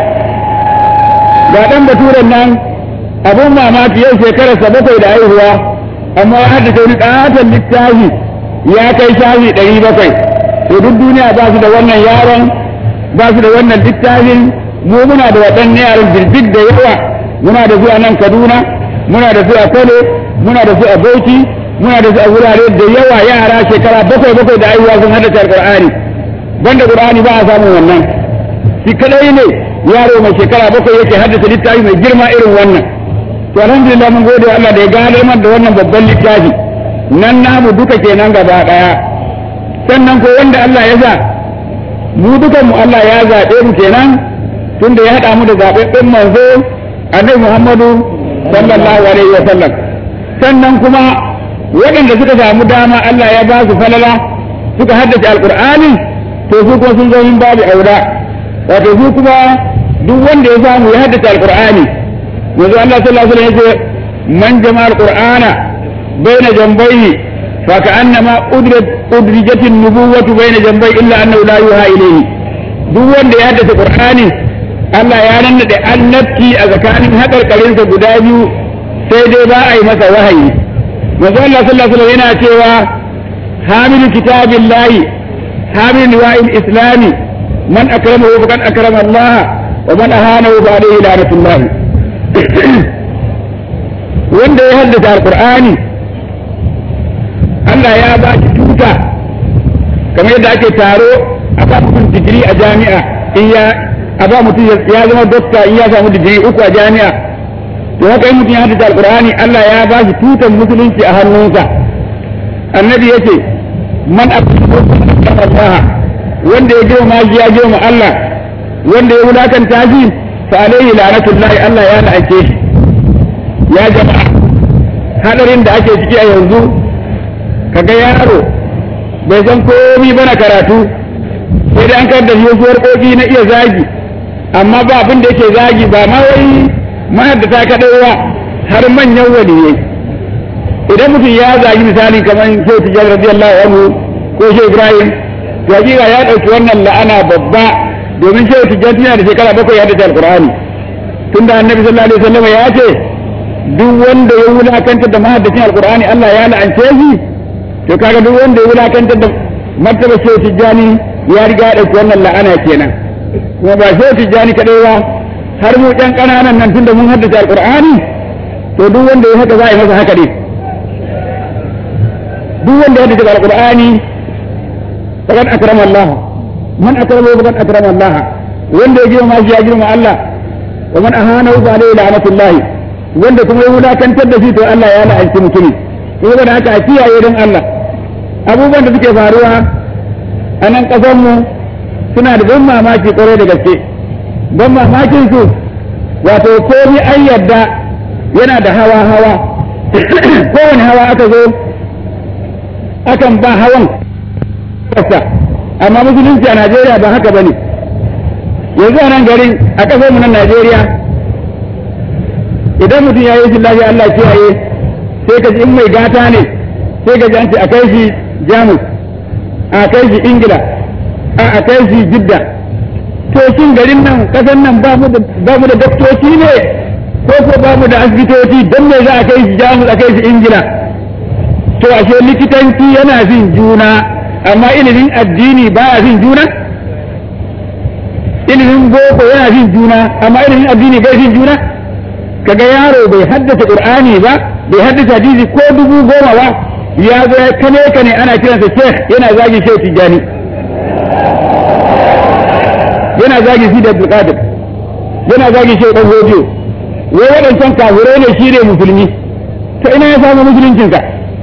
ga dan baturen nan abun mamaki yau shekararsa bakwai da haihuwa amma ya haddace wani ƙaton littafi ya kai shafi ɗari bakwai to duk duniya ba su da wannan yaron ba su da wannan littafin mu muna da waɗannan yaran birjik da yawa muna da su a nan kaduna muna da su a kano muna da su a bauchi muna da su a wurare da yawa yara shekara bakwai bakwai da aiwa sun haddace alƙur'ani banda ƙur'ani ba a samun wannan shi kadai ne yaro mai shekara bakwai yake haddace littafi mai girma irin wannan to alhamdulillah mun gode Allah da ya gane mana da wannan babban littafi nan namu duka kenan gaba daya sannan ko wanda Allah ya sa mu dukan mu Allah ya zaɓe mu kenan tunda ya haɗa mu da zaɓaɓɓen manzo annabi Muhammadu sallallahu alaihi wa sallam sannan kuma waɗanda suka samu dama Allah ya ba su falala suka haddace alqur'ani to su kuma sun zo min babu aura wato su kuma duk wanda ya samu ya haddace alqur'ani yanzu Allah sallallahu alaihi wasallam yace man jama'a alqur'ana baina jambayhi fa ka'annama udrat udrijat an-nubuwwatu baina jambayhi illa annahu la yuha ilayhi duk wanda ya haddace qur'ani Allah ya nannade annabci a tsakanin hakarkarinsa guda biyu sai dai ba a yi masa wahayi manzo Allah sallallahu alaihi wasallam yana cewa hamilu kitabillahi hamilu liwa'il islami man akramahu faqad akrama Allah wa man ahanahu fa alayhi la'natullah wanda ya haddasa alkur'ani Allah ya ba shi tuta kamar yadda ake taro a ba mutum digiri a jami'a in ya a ba mutum ya zama dokta in ya samu digiri uku a jami'a to haka in mutum ya haddasa alkur'ani Allah ya ba shi tutan musulunci a hannunsa annabi yace man Allah wanda ya girma shi ya girma Allah wanda ya wulakanta shi fa alaihi la'natullahi Allah ya la'ace shi ya jama'a hadarin da ake ciki a yanzu kaga yaro bai san komi bana karatu sai dai an kar da wasu warƙoƙi na iya zagi amma ba abin da yake zagi ba ma wai mahaddata kaɗai ba har manyan waliyai idan mutum ya zagi misali kamar shehu tijjani radiyallahu anhu ko shehu ibrahim to hakika ya ɗauki wannan la'ana babba domin shehu tijjani yana da shekara bakwai ya dace alqur'ani tunda annabi sallallahu alaihi wasallam ya ce duk wanda ya wulakantar da mahaddacin alqur'ani Allah ya la'ance shi to kaga duk wanda ya wulakantar da martaba shehu tijjani ya riga ya ɗauki wannan la'ana kenan kuma ba shehu tijjani kadai ba har mu ɗan ƙananan nan tunda mun haddace alqur'ani to duk wanda ya haka za a yi masa haka ne duk wanda ya haddace alqur'ani faqad akrama Allah man akrama faqad akrama Allah wanda ya girma shi ya girma Allah wa man ahana fa alayhi la'natullah wanda kuma ya wulakantar da shi to Allah ya la'anci mutumi saboda haka a kiyaye don Allah abubuwan da suke faruwa a nan kasar mu suna da ban mamaki kwarai da gaske ban mamakin su wato komai an yadda yana da hawa hawa kowane hawa aka zo akan ba hawan kasa amma musulunci a Najeriya ba haka bane yanzu a nan garin a ƙasar mu nan Najeriya idan mutum ya yi shi lafiya Allah kiyaye sai ka ji in mai gata ne sai ga an ce a kai shi jamus a kai shi ingila a a kai shi jidda to shin garin nan kasan nan ba mu da ba mu da doktoci ne ko ko ba mu da asibitoci don me za a kai shi jamus a kai shi ingila to ashe likitanci yana fin juna amma ilimin addini ba a fin juna ilimin boko yana fin juna amma ilimin addini bai fin juna kaga yaro bai haddace qur'ani ba bai haddace hadisi ko dubu goma ba ya zo ya kane kane ana kiransa sheikh yana zagi sheikh tijani yana zagi shi da abdulkadir yana zagi sheikh dan hojo wai waɗancan kafirai ne shi ne musulmi to ina ya samu musuluncinsa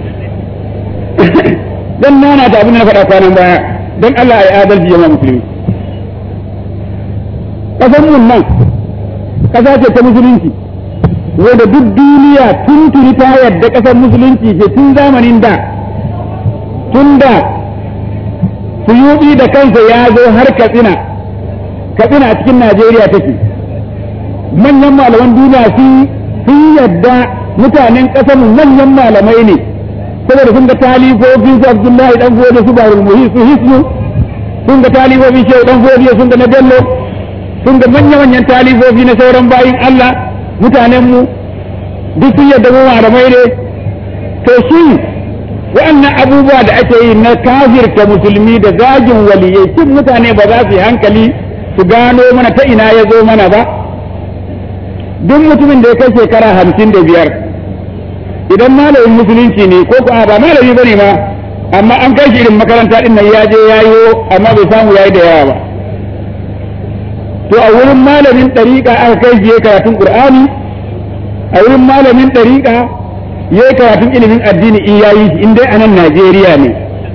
dan nana ta abin da na faɗa kwanan baya dan Allah ya adalci jama'a musulmi kasan mun nan kasa ce ta musulunci wanda duk duniya tun tuni ta yadda kasar musulunci ce tun zamanin da tun da suyuɗi da kansa ya zo har katsina katsina a cikin najeriya take manyan malaman duniya sun yadda mutanen ƙasar manyan malamai ne saboda sun ga talibobin su abdullahi dan gode su barul muhi su hisnu sun ga talibobin shehu dan gode sun ga na bello sun ga manya-manyan talibobi na sauran bayin Allah mutanen mu duk sun yadda mu malamai ne to shi wa'annan abubuwa da ake yi na kafirta musulmi da zagin waliyai kin mutane ba za su yi hankali su gano mana ta ina ya zo mana ba duk mutumin da ya kai shekara hamsin da biyar idan malamin musulunci ne ko ko ba malami bane ma amma an kai shi irin makaranta din nan ya je yayo amma bai samu yayi da yawa ba to a wurin malamin ɗariƙa aka kai shi karatun Qur'ani a wurin malamin ɗariƙa ya yi karatun ilimin addini in yayi shi in dai a nan Najeriya ne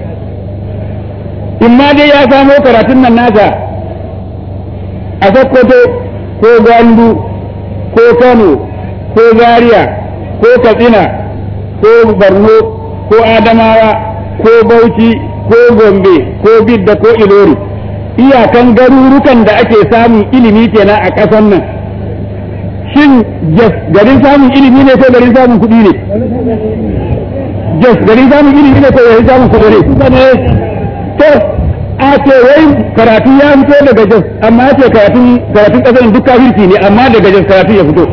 in ma dai ya samo karatun nan nasa a Sokoto ko Gandu ko Kano ko Zaria ko Katsina ko Borno ko Adamawa ko Bauchi ko Gombe ko Bidda ko Ilori iyakan garurukan da ake samun ilimi kenan a ƙasan nan shin garin samun ilimi ne ko garin samun kuɗi ne jos garin samun ilimi ne ko garin samun kuɗi ne to a ce wai karatu ya fito daga jos amma ce karatun karatun ƙasar duk kafirci ne amma daga jos karatu ya fito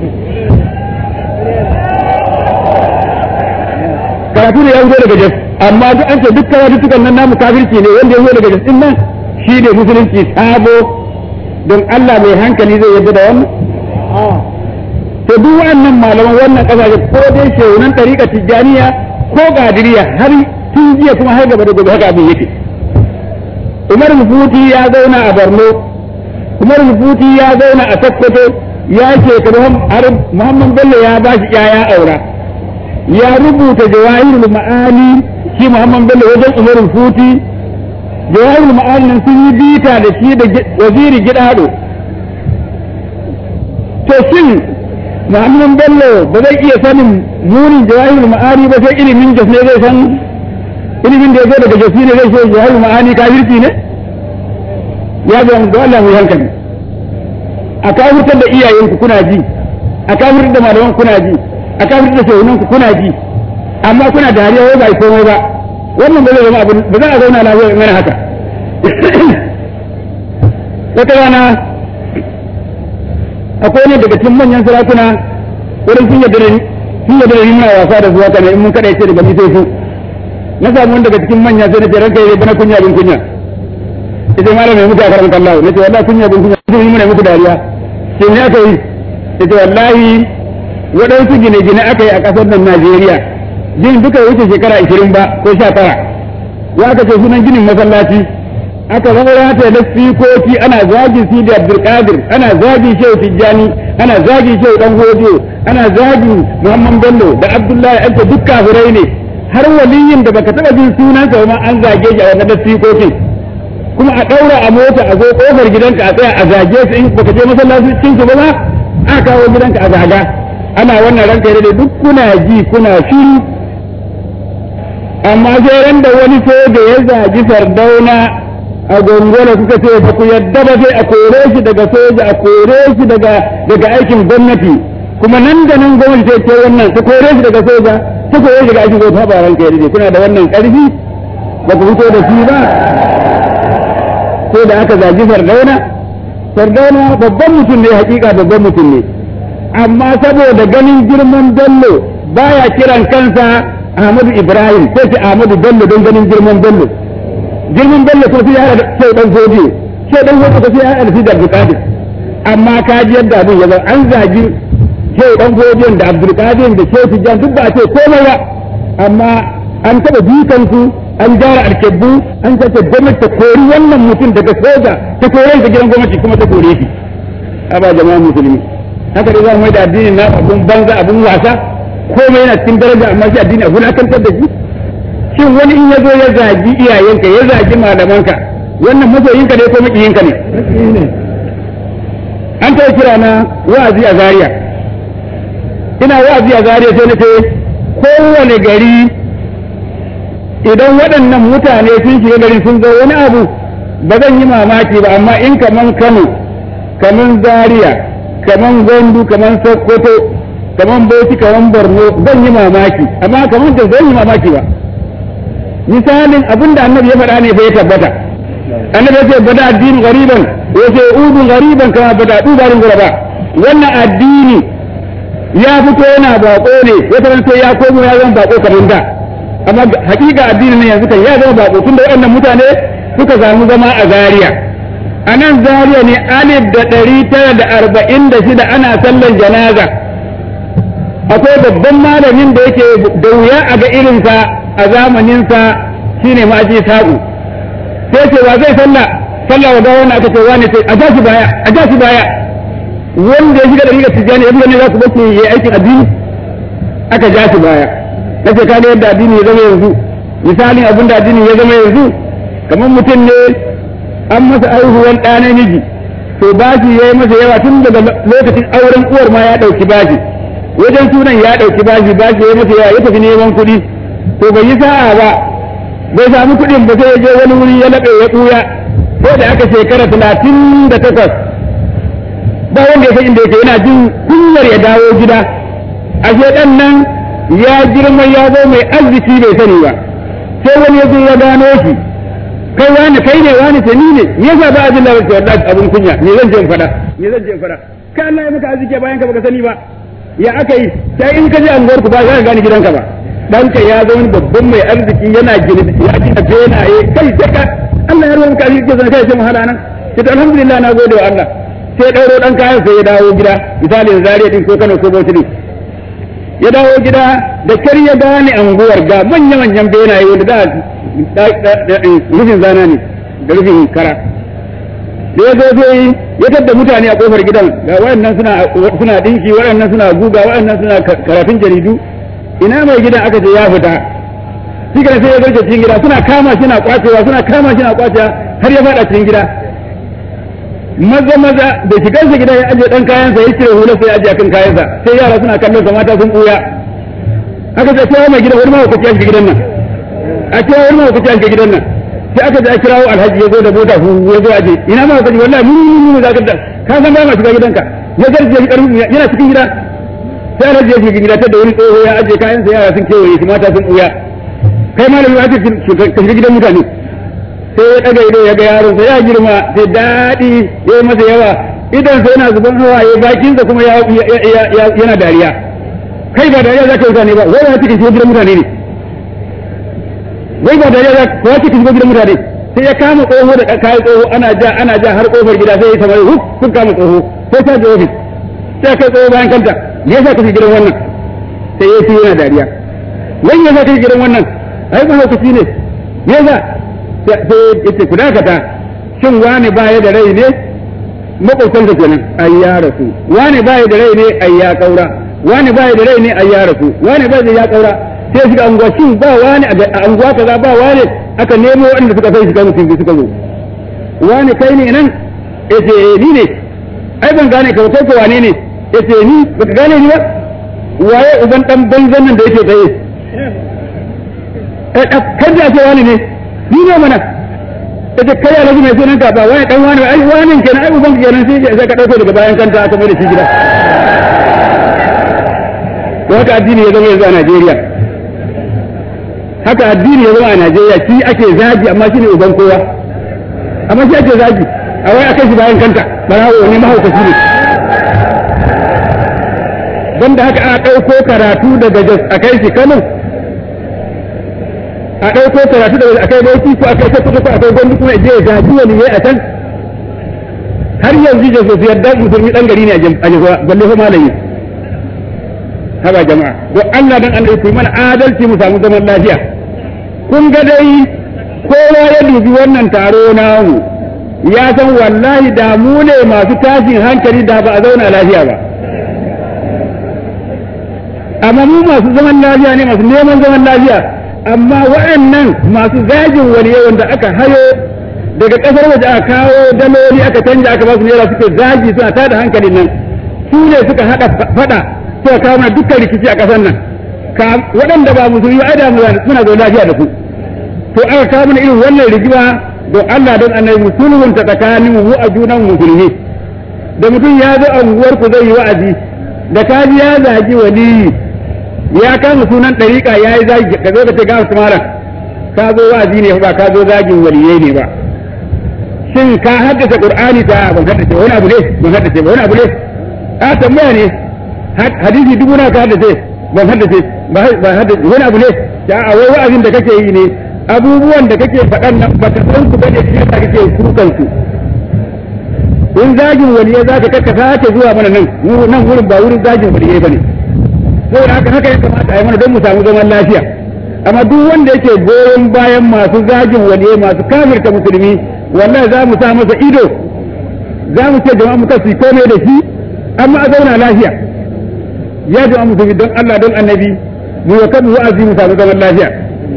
karatu ne ya fito daga jos amma duk an ce duk karatu nan namu kafirci ne wanda ya zo daga jos din nan shi ne musulunci sabo don Allah mai hankali zai yadda da wannan? To duk wannan malaman wannan kasashe ko dai shehunan tariƙa tijjaniya ko gadiriya har tun jiya kuma har gaba da gobe haka abin yake. Umar Mufuti ya zauna a Borno, Umar Mufuti ya zauna a Sokoto ya shekaru har Muhammad Bello ya ba shi ya aura. Ya rubuta jawahirul ma'ani shi Muhammad Bello wajen Umar Mufuti jawabin ma'anin sun yi bita da shi da waziri gidado to shin Muhammad Bello ba zai iya sanin munin jawahirul ma'ani ba sai ilimin jas ne zai san ilimin da ya zo daga jasi ne zai so jawahirul ma'ani kafirci ne ya ga da Allah mu hankali a kafirtar da iyayenku kuna ji a kafirtar da malaman kuna ji a kafirtar da shehunanku kuna ji amma kuna dariya wai ba komai ba wannan ba zai zama abin ba za a zauna lafiya in haka wata rana akwai ne daga cikin manyan sarakuna wurin sun yadda sun yadda da muna wasa da zuwa kana in mun kada ce daga mitoci na samu wani daga cikin manya sai na ce ranka yi bana kunya bin kunya ita malam mai mutu a karan kallahu na ce wallahi kunya bin kunya sun yi muna muku dariya sai ne aka yi ita wallahi waɗansu gine-gine aka yi a ƙasar nan Najeriya ginin duka ya wuce shekara ishirin ba ko sha tara ya aka ce sunan ginin masallaci aka zaura ta da sikoki ana zagi sidi abdulkadir ana zagi shehu tijjani ana zagi shehu dan hodiyo ana zagi muhammad bello da abdullahi anta duk kafirai ne har waliyin da baka taba jin sunansa ma an zage shi a wannan da sikokin kuma a daura a mota a zo kofar gidanka a tsaya a zage su in baka je masallacin su ba ma a kawo gidanka a zaga ana wannan ranka da duk kuna ji kuna shiru amma sai ran da wani soja ya zagi sardauna a gongola suka ce ba ku yadda ba sai a kore shi daga soja a kore shi daga daga aikin gwamnati kuma nan da nan gwamnati ta ce wannan ta kore shi daga soja ta koyi shiga ake ko ta ba ranka yadda kuna da wannan ƙarfi ba ku fito da shi ba ko da aka zagi sardauna sardauna babban mutum ne hakika babban mutum ne amma saboda ganin girman bello baya kiran kansa ahmadu ibrahim ko ce ahmadu bello don ganin girman bello girman bello ko sai ya hada sai dan godiyo sai dan godiyo ko sai ya hada da abdulkadir amma ka ji yadda abin ya an zagi sai dan godiyon da abdulkadir da sai tijan duk ba a ce komai ba amma an taba dukansu an gyara alkebbu an sace gwamnati ta kori wannan mutum daga soja ta kore da gidan gwamnati kuma ta kore shi a ba jama'a musulmi haka dai za mu da addini na abun banza abun wasa komai yana cikin daraja amma shi addini abu kantar da shi shin wani in ya zo ya zagi iyayenka ya zagi malamanka wannan masoyinka ne ko makiyinka ne an ta kira na wa'azi a zaria ina wa'azi a zaria sai na ce kowane gari idan waɗannan mutane sun shiga gari sun zo wani abu ba zan yi mamaki ba amma in kaman kano kaman zaria kaman gondu kaman sokoto kaman bauchi kaman borno zan yi mamaki amma kaman da zan yi mamaki ba misalin abin da annabi ya faɗa ne fa ya tabbata annabi ya ce bada addini gariban ya ce udu gariban kama bada dubarin guraba wannan addini ya fito yana bako ne wata ran sai ya komo ya zama bako kamar da amma hakika addinin ne yanzu kan ya zama bako tunda waɗannan mutane suka samu zama a Zaria a nan Zaria ne alif da ɗari tara da arba'in da shida ana sallan janaza akwai babban malamin da yake da wuya a ga irinsa a zamaninsa shine ma'aji sa'u sai ce wa zai salla salla wa gawa aka ce wani sai a jashi baya a jashi baya wanda ya shiga da rigar tijjani ya ne za ku bace ya aikin addini aka jashi baya nace ka ga yadda addini ya zama yanzu misalin abin da addini ya zama yanzu kamar mutum ne an masa aihuwan ɗa namiji to bashi ya yi masa yawa tun daga lokacin auren uwar ma ya ɗauki bashi wajen sunan ya ɗauki bashi bashi ya yi masa yawa ya tafi neman kuɗi to bai yi sa'a ba bai samu kuɗin ba sai ya je wani wuri ya laɓe ya ɓuya ko da aka shekara talatin da takwas ba wanda ya san inda yake yana jin kunyar ya dawo gida ashe ɗan nan ya girma ya zo mai arziki bai sani ba sai wani ya zo ya gano shi kai wani kai ne wani ce ni ne me yasa ba a jin labarin wallahi abun kunya me zan je in fada me zan je in fada kai Allah ya maka arziki bayan ka baka sani ba ya aka yi sai in ka je anguwar ku ba za ka gane gidanka ba danka ya zo wani babban mai arziki yana gina ya gina benaye kai sai ka Allah ya ruwan ka arziki zan kai sai wahala nan sai alhamdulillah na gode wa Allah sai dauro dan kayan sai ya dawo gida misali Zaria din ko Kano ko Bauchi ya dawo gida da kar ya gane anguwar ga manya manyan benaye wanda da rufin zana ne da rufin kara da ya zo sai ya tadda mutane a kofar gidan ga waɗannan suna suna dinki waɗannan suna guga waɗannan suna karatun jaridu ina mai gidan aka ce ya fita shi sai ya garke cikin gida suna kama shi na kwacewa suna kama shi na kwacewa har ya faɗa cikin gida maza maza da shigarsa gida ya ajiye dan kayansa ya cire hular sai ya ajiye kan kayansa sai yara suna kallon sa mata sun buya aka ce sai mai gidan wani ma ku cikin gidan nan a kira wani ma ku cikin gidan nan sai aka je a kirawo alhaji ya zo da mota hu ya zo aje ina ma ku wallahi mun mun mun zaka da ka san ba ma shiga gidanka ya garje shi karfi yana cikin gida sai alhaji ya shiga gida ta da wani tsoho ya ajiye kayansa yara sun kewaye shi mata sun buya kai malami ya ce ka shiga gidan mutane sai ya ɗaga ido ya ga yaron sai ya girma sai daɗi ya yi masa yawa idan sai yana zuban hawaye bakinsa kuma yana dariya kai ba dariya za ka mutane ba wai ya cikin shigo gidan mutane ne wai ba dariya za ka cikin shigo gidan mutane sai ya kama tsoho da kayan tsoho ana ja ana ja har kofar gida sai ya samari huk sun kama tsoho sai ta je ofis sai ya kai tsoho bayan kanta me yasa ka fi gidan wannan sai ya fi yana dariya wai ya sa ka fi gidan wannan ai ba haukaci ne me yasa sai yace ku dakata shin wani baya da rai ne makwabtansa kenan ai ya rasu wani baya da rai ne ai ya kaura wani baya da rai ne ai ya rasu wani baya da ya kaura sai shiga anguwa shin ba wani a anguwa kaza ba wani aka nemo waɗanda suka sai shiga mutum suka zo wani kai ne nan yace ni ne ai ban gane ka kai ko wane ne yace ni baka gane ni ba waye uban dan banzan nan da yake tsaye eh kan da ce wani ne ni ne mana kace kai alaji mai sunan ka ba wani dan wani ai wani kenan ai uban kenan sai sai ka dauko daga bayan kanta aka mai da shi gida to haka addini ya zama yanzu a Najeriya haka addini ya zama a Najeriya shi ake zagi amma shi ne uban kowa amma shi ake zagi a wai akai shi bayan kanta barawo ne mahaukaci ne don da haka a ɗauko karatu daga Jos a kai shi Kano a ɗauko karatu daga akai Bauchi ko akai Sokoto ko akai Gombe kuma je ya zagi wani yayi a can har yanzu Jos su yarda musulmi dan gari ne a Jos balle fa malami haba jama'a don Allah dan Allah ku yi mana adalci mu samu zaman lafiya kun ga dai kowa ya dubi wannan taro namu ya san wallahi da mu ne masu tashin hankali da ba a zauna lafiya ba amma mu masu zaman lafiya ne masu neman zaman lafiya amma waɗannan masu zagin waliye wanda aka hayo daga ƙasar waje aka kawo daloli aka canja aka ba su naira suke zagi suna tada hankalin nan su ne suka haɗa faɗa suka kawo mana dukkan rikici a ƙasar nan waɗanda ba musulmi ai da suna zaune lafiya da su to aka kawo mana irin wannan rigima don Allah don annabi musulmin ta tsakanin mu a junan musulmi da mutum ya zo anguwar ku zai yi wa'azi da kaji ya zagi waliyi ya kama sunan ɗariƙa ya yi zagi ka zo ka ce ga su malam ka zo wa'azi ne ba ka zo zagin waliyai ne ba shin ka haddace qur'ani ta ban haddace wani abu ne ban haddace ba wani abu ne a tambaya ne hadisi dubu na ka haddace ban haddace ba haddace wani abu ne ya a wai wa'azin da kake yi ne abubuwan da kake faɗan nan ba ka san su bane shi yasa kake kukan su in zagin waliyai za ka kakka sake zuwa mana nan nan wurin ba wurin zagin waliyai bane saboda haka haka ya kamata a yi mana don mu samu zaman lafiya amma duk wanda yake goyon bayan masu zagin waliyai masu kafirta musulmi wallahi za mu sa masa ido za mu ce jama'a mu kasu komai da shi amma a zauna lafiya ya jama'a musulmi don Allah don annabi mu wa kan wa'azi mu samu zaman lafiya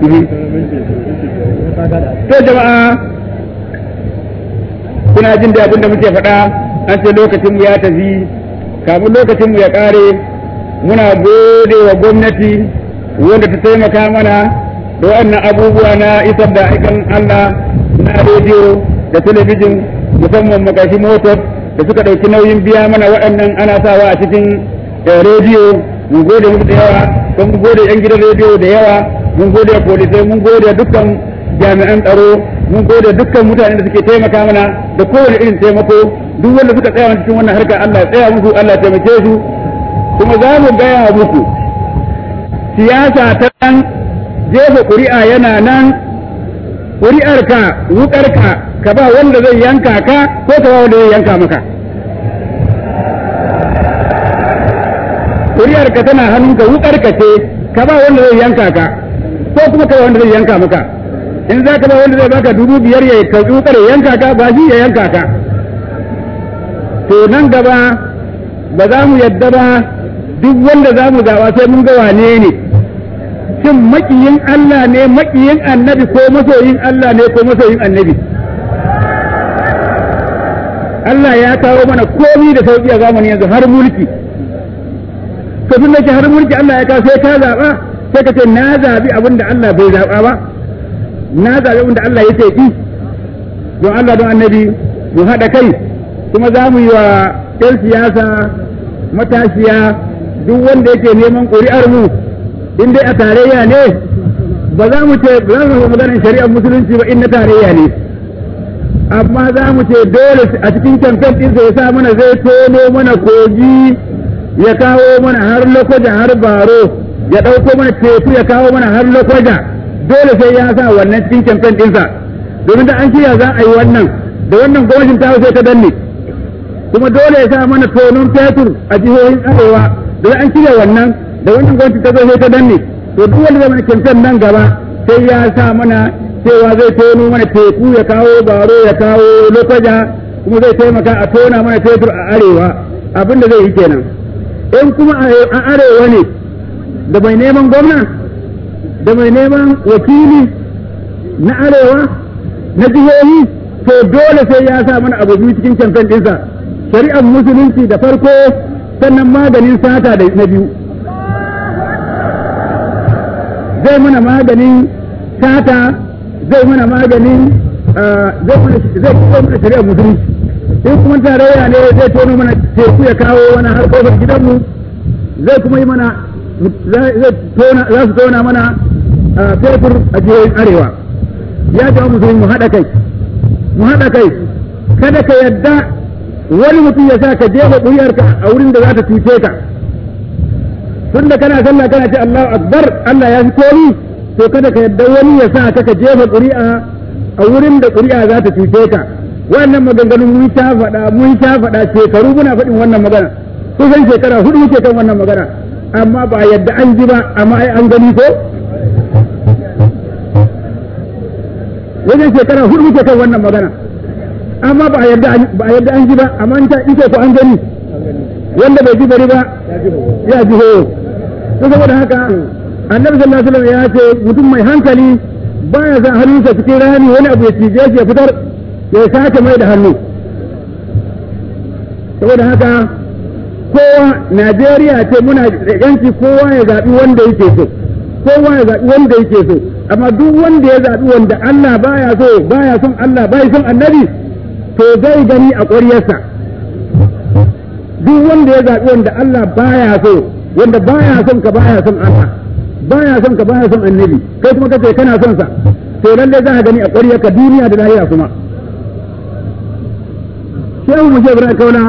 to jama'a kuna jin da abin da muke faɗa an ce lokacin mu ya tafi kafin lokacin mu ya ƙare muna gode wa gwamnati wanda ta taimaka mana da wannan abubuwa na isar da aikan Allah na rediyo da talabijin musamman makashi motar da suka ɗauki nauyin biya mana waɗannan ana sawa a cikin rediyo mun gode musu da yawa don mun gode yan gidan rediyo da yawa mun gode polisai mun gode dukkan jami'an tsaro mun gode dukkan mutane da suke taimaka mana da kowane irin taimako duk wanda suka tsaya cikin wannan harka Allah ya tsaya musu Allah ya taimake su kuma za mu gaya muku siyasa ta ɗan jefa ƙuri'a yana nan ƙuri'arka wuƙarka ka ba wanda zai yanka ka ko ka ba wanda zai yanka maka ƙuri'arka tana hannunka wuƙarka ce ka ba wanda zai yanka ka ko kuma ka ba wanda zai yanka maka in za ka ba wanda zai baka dubu biyar ya karɓi wuƙar ya yanka ka ba shi ya yanka ka to nan gaba ba za mu yadda ba duk wanda za mu zaɓa sai mun ga wane ne shin makiyin Allah ne makiyin annabi ko masoyin Allah ne ko masoyin annabi Allah ya kawo mana komi da sauƙi a zamani yanzu har mulki to tun da ke har mulki Allah ya kawo sai ka zaɓa sai ka ce na zaɓi abin da Allah bai zaɓa ba na zaɓi abin da Allah ya ce ki don Allah don annabi mu haɗa kai kuma za mu yi wa 'yan siyasa matashiya duk wanda yake neman ƙuri'ar mu in dai a tarayya ne ba za mu ce ba za mu maganar shari'ar musulunci ba in na tarayya ne amma za mu ce dole a cikin kamfen ɗinsa ya sa mana zai tono mana kogi ya kawo mana har lokaja har baro ya ɗauko mana teku ya kawo mana har lokaja dole sai ya sa wannan cikin kamfen ɗinsa domin da an shirya za a yi wannan da wannan gwamnatin ta sai ta danne kuma dole ya sa mana tonon fetur a jihohin arewa da an shirya wannan da wannan gwamnati ta zo sai ta danne to duk wanda zai mana kyautar nan gaba sai ya sa mana cewa zai tono mana teku ya kawo baro ya kawo lokaja kuma zai taimaka a tona mana fetur a arewa abin da zai yi kenan in kuma a arewa ne da mai neman gwamna da mai neman wakili na arewa na jihohi to dole sai ya sa mana abu biyu cikin kamfen ɗinsa shari'ar musulunci da farko sannan maganin sata da na biyu zai mana maganin sata zai mana maganin zai mana shari'ar musulunci in kuma tarayya ne zai tono mana teku ya kawo wani har kofar gidanmu zai kuma yi mana za su tona mana fetur a jihohin arewa ya jawo musulmi mu haɗa kai mu haɗa kai kada ka yadda wani mutum ya sa ka jefa ƙuri'arka a wurin da za ta cuce ka tunda kana sallah kana ce Allahu akbar Allah ya fi komi to kada ka yadda wani ya sa ka ka jefa ƙuri'a a wurin da ƙuri'a za ta cuce ka wannan maganganun mun sha faɗa mun sha faɗa shekaru muna faɗin wannan magana kusan shekara hudu muke kan wannan magana amma ba yadda an ji ba amma ai an gani ko wajen shekara hudu muke kan wannan magana amma ba yadda ba yadda an ji ba amma an ta ike ko an gani wanda bai ji bari ba ya ji ho to saboda haka annabi sallallahu alaihi wasallam ya ce mutum mai hankali baya sa hannunsa cikin rami wani abu ya cije shi ya fitar ya sake mai da hannu saboda haka kowa Najeriya ce muna da yanci kowa ya zaɓi wanda yake so kowa ya zaɓi wanda yake so amma duk wanda ya zaɓi wanda Allah baya so baya son Allah baya son annabi to zai gani a ƙwaryarsa duk wanda ya zaɓi wanda Allah baya so wanda baya son ka baya son Allah baya son ka baya son annabi kai kuma kace kana son sa to lalle za ka gani a ƙwaryarka duniya da lahira kuma shehu mu Ibrahim Kaula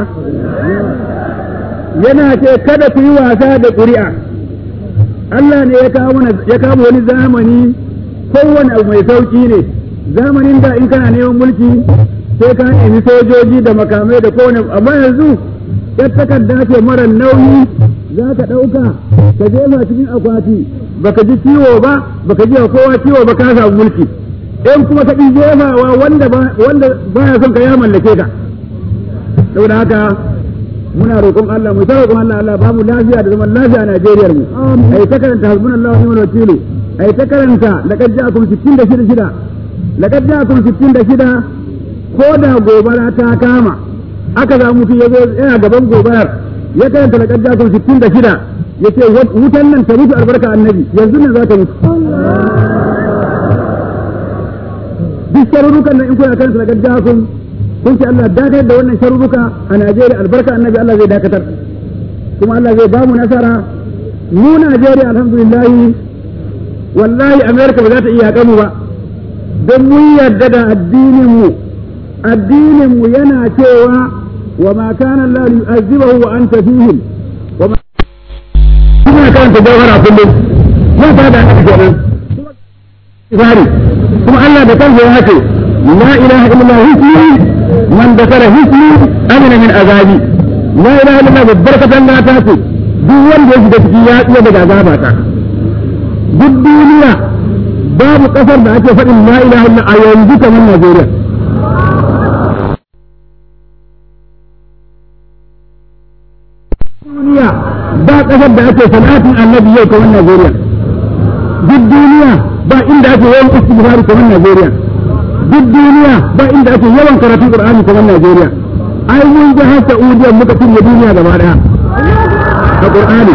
yana ce kada ku yi wasa da ƙuri'a Allah ne ya kawo ya kawo wani zamani kowane abu mai sauki ne zamanin da in kana neman mulki sai ka nemi sojoji da makamai da kowane amma yanzu yar takarda ce mara nauyi za ka ɗauka ka jefa cikin akwati baka ji ciwo ba baka ji kowa ciwo ba ka samu mulki in kuma ka ɗi jefawa wanda wanda baya son ka ya mallake ka saboda haka muna roƙon Allah mu roƙon Allah Allah ba mu lafiya da zaman lafiya a Najeriya mu ai ta karanta hasbunallahu wa ni'mal wakil ai ta karanta laqad ja'akum 66 shida laqad ja'akum 66 ko da gobara ta kama aka za mutu ya zo yana gaban gobarar ya karanta laqad ja'akum 66 yace wutan nan ta mutu albarka annabi yanzu nan za ta mutu duk sharurukan nan in kuna karanta laqad ja'akum kun ce Allah dakatar da wannan sharuruka a Najeriya albarka annabi Allah zai dakatar kuma Allah zai ba mu nasara mu Najeriya alhamdulillah wallahi Amerika ba za ta iya mu ba don mun yarda da addinin mu addinin mu yana cewa wa ma kana Allah yu'azzibahu wa anta fihim wa ma kuma karanta jawhara kullum mun ta da haka kenan kuma Allah da kansa ya ce la ilaha illallah hismi من ذكر اسمي امن من عذابي لا اله الا الله بركة الله تاتي duk wanda ya shiga ciki ya iya daga azaba ta duk duniya babu kasar da ake faɗin la ilaha illa a yanzu kamar Najeriya duniya ba kasar da ake salatin annabi yau kamar Najeriya duk duniya ba inda ake yawan istighfar kamar Najeriya duk duniya ba inda ake yawan karatu Qur'ani kamar Najeriya ai mun ga har Saudiya muka cinye duniya gaba daya a Qur'ani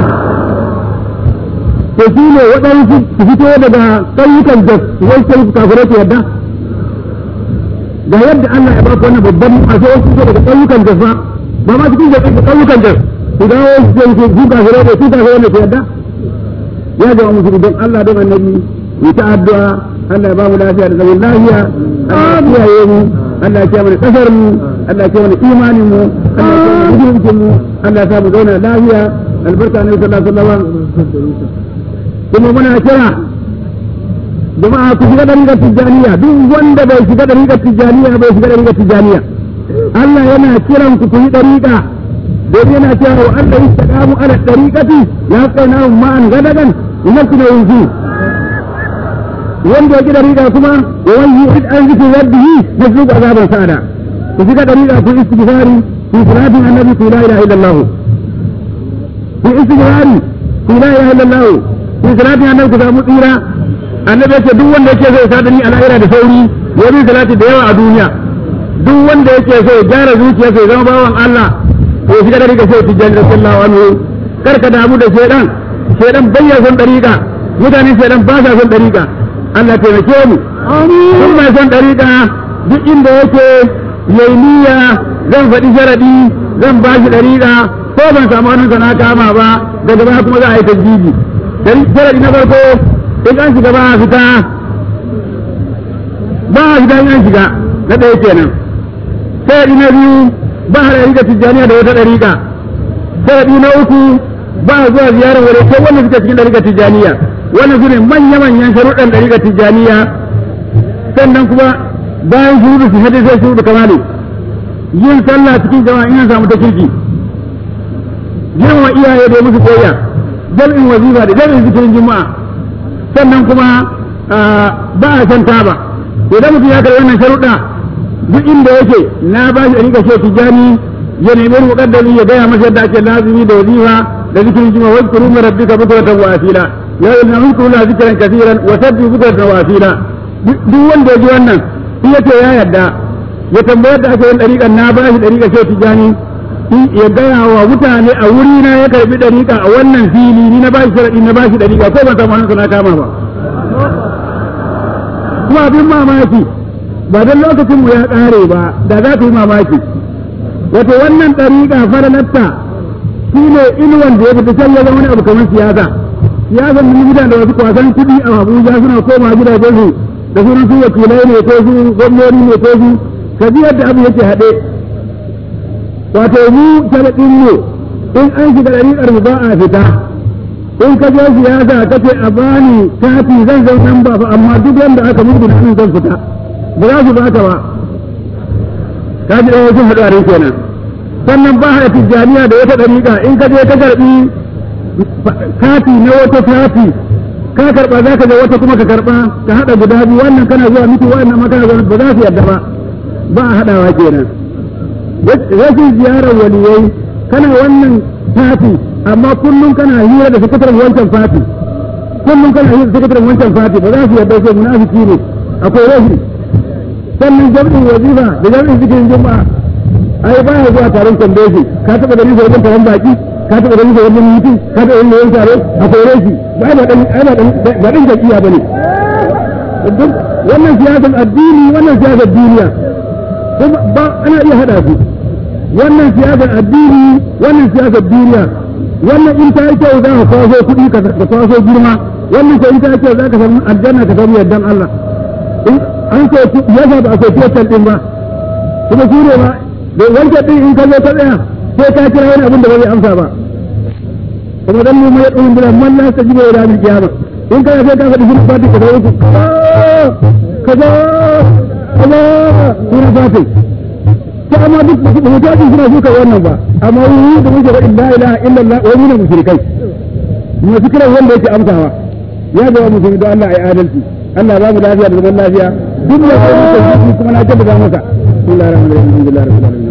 to shi ne waɗansu su fito daga ƙauyukan da wai sai kafirai su yadda ga yadda Allah ya ba ku wannan babban a sai wasu daga ƙauyukan da fa ba ma cikin ƙauyukan da su dawo su ce su kafirai da su kafirai ne su yadda ya ga musu don Allah don annabi yi ta addu'a Allah ya ba mu lafiya da zaman lafiya Allah ya kiyaye mu Allah ya kiyaye mana kasar mu Allah ya kiyaye mana imanin mu Allah ya kiyaye mana mutuncin mu Allah ya sa mu zauna lafiya albarka ne sallallahu alaihi wasallam kuma muna kira jama'a ku shiga da rigar tijjaniya duk wanda bai shiga da rigar tijjaniya bai shiga da rigar tijjaniya Allah yana kiran ku ku yi dariƙa domin yana cewa wa Allah istaqamu ala dariqati la qanahu ma'an gadadan innakum yunzi wanda ya ji dariƙa kuma wa wani yu'id an zikri rabbihi yasluq azaban sa'ada ku shiga dariƙa ku istighfari fi salatin annabi ku la ilaha illallah ku istighfari ku la ilaha illallah ku salatin annabi ku samu tsira annabi yace duk wanda yake zai sada ni a lahira da sauri ya bi salati da yawa a duniya duk wanda yake so ya gyara zuciyarsa ya zama bawan Allah to shiga dariƙa sai tijjani radiyallahu anhu kar ka damu da shedan shedan bayya son dariƙa mutane shedan ba sa son dariƙa Allah taimake mu. Kun mai son ɗariƙa duk inda yake yayi niyya zan faɗi sharaɗi zan ba shi ɗariƙa ko ban samu hannunsa na kama ba daga baya kuma za a yi tajjiji. Sharaɗi na farko in an shiga ba a fita ba a fita in an shiga na ɗaya kenan sai na biyu ba a ɗariƙa tijjaniya da wata ɗariƙa sai na uku ba a zuwa ziyarar wuri ko wanda suke cikin ɗariƙa tijjaniya wannan su ne manya-manyan sharuɗan ɗariƙa tijjaniya sannan kuma bayan shuruɗu su hadin sai shuruɗu kamalu yin sallah cikin jama'a in an samu ta kirki girmama iyaye da musu koya jam'in wazifa da jam'in zikirin juma'a sannan kuma ba a shan taba idan mutum ya karɓi wannan sharuɗa duk inda yake na ba shi ɗariƙa shi tijjani ya nemi muƙaddami ya gaya masa yadda ake lazimi da wazifa da zikirin juma'a wasu kuru mai rabbika bukratan wa asila ya yi na mulku la zikiran kasiran wa sabbi bukratan wa asila duk wanda ya ji wannan in yace ya yarda ya tambayar da ake yin ɗariƙan na ba shi ɗariƙa shi tijjani ya gaya wa mutane a wuri na ya karbi dariƙa a wannan fili ni na ba shi sharaɗi na ba shi dariƙa ko ban samu hannunsa na kama ba kuma abin mamaki ba don lokacin mu ya ƙare ba da za ku yi mamaki wato wannan dariƙa faralatta shi ne inuwan da ya fita can ya zama wani abu kamar siyasa siyasan mun gidan da wasu kwasan kuɗi a Abuja suna koma gidajen su da sunan su wakilai ne ko su gwamnoni ne ko su kaji yadda abu yake haɗe wato mu sharaɗin mu in an shiga ɗariƙar mu ba a fita in ka je siyasa ka ce a bani kati zan zan nan ba fa amma duk wanda aka mutu da zan fita ba za su ba ka ba ka ji ɗaya sun haɗu a kenan sannan ba haɗa tijjaniya da wata ɗariƙa in ka je ka karɓi kati na wata kati ka karɓa za ka je wata kuma ka karɓa ka haɗa guda biyu wannan kana zuwa miki wannan ma kana zuwa ba za su yarda ba ba a haɗawa kenan rashin ziyarar waliyai kana wannan fati amma kullum kana hira da sakataren wancan fati kullum kana hira da sakataren wancan fati ba za su yarda sai munafiki ne akwai rashi sannan jam'in wazifa da jam'in zikirin juma'a ai ba ya zuwa taron kwambeshi ka taɓa ganin sa wajen taron baki ka taɓa ganin sa wajen mutu ka taɓa ganin wajen taro akwai rashi ba ba dan ba dan ba dan jakiya bane wannan siyasar addini wannan siyasar duniya ba ana iya hada su wannan siyasar addini wannan siyasar duniya wannan in ta yi kyau za ka kwaso kuɗi ka kwaso girma wannan ko in ta yi kyau za ka samu aljanna ka samu yardan Allah in an ce yasa ba a so fiye din ba kuma shi ne ba da wancan din in ka zo ka tsaya sai ka kira wani abin da ba zai amsa ba kuma dan mu mai ɗin bila man la ta jibe da kiyama in kana sai ka faɗi gurbin fati ka zo ku kaza kaza suna fati to amma duk da kuma tafi suna suka wannan ba amma wuri da muke faɗin la ilaha illallah wa mun mushrikai mu fikiran wanda yake amsawa ya ga musulmi don Allah ai adalci Allah ba mu lafiya da zaman lafiya duk da kuma kuma na jaddada masa bismillahir rahmanir rahim alhamdulillahi rabbil alamin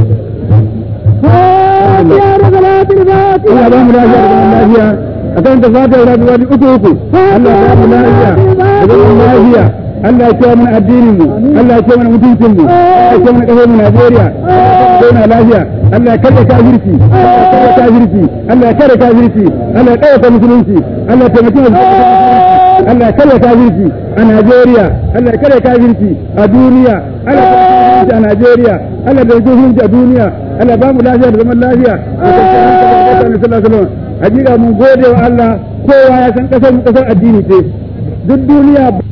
يا رجلات الفاتحة Allah ba mu lafiya da zaman lafiya akan ta fata da rabuwa uku uku Allah ba mu lafiya da zaman lafiya Allah ya kiyaye mana addinin mu Allah ya kiyaye mana mutuncin mu Allah ya kiyaye mana kasar mu Najeriya zauna lafiya Allah ya karya kafirci Allah ya karya kafirci Allah ya karya kafirci Allah ya karya musulunci Allah ya taimake mu Allah ya karya kafirci a Najeriya Allah ya karya kafirci a duniya Allah ya karya kafirci a Najeriya Allah ya karya kafirci a duniya Allah ba mu lafiya da zaman lafiya da kwanciyar hankali da sallallahu alaihi wasallam hakika mun gode wa Allah kowa ya san kasar mu kasar addini ce duk duniya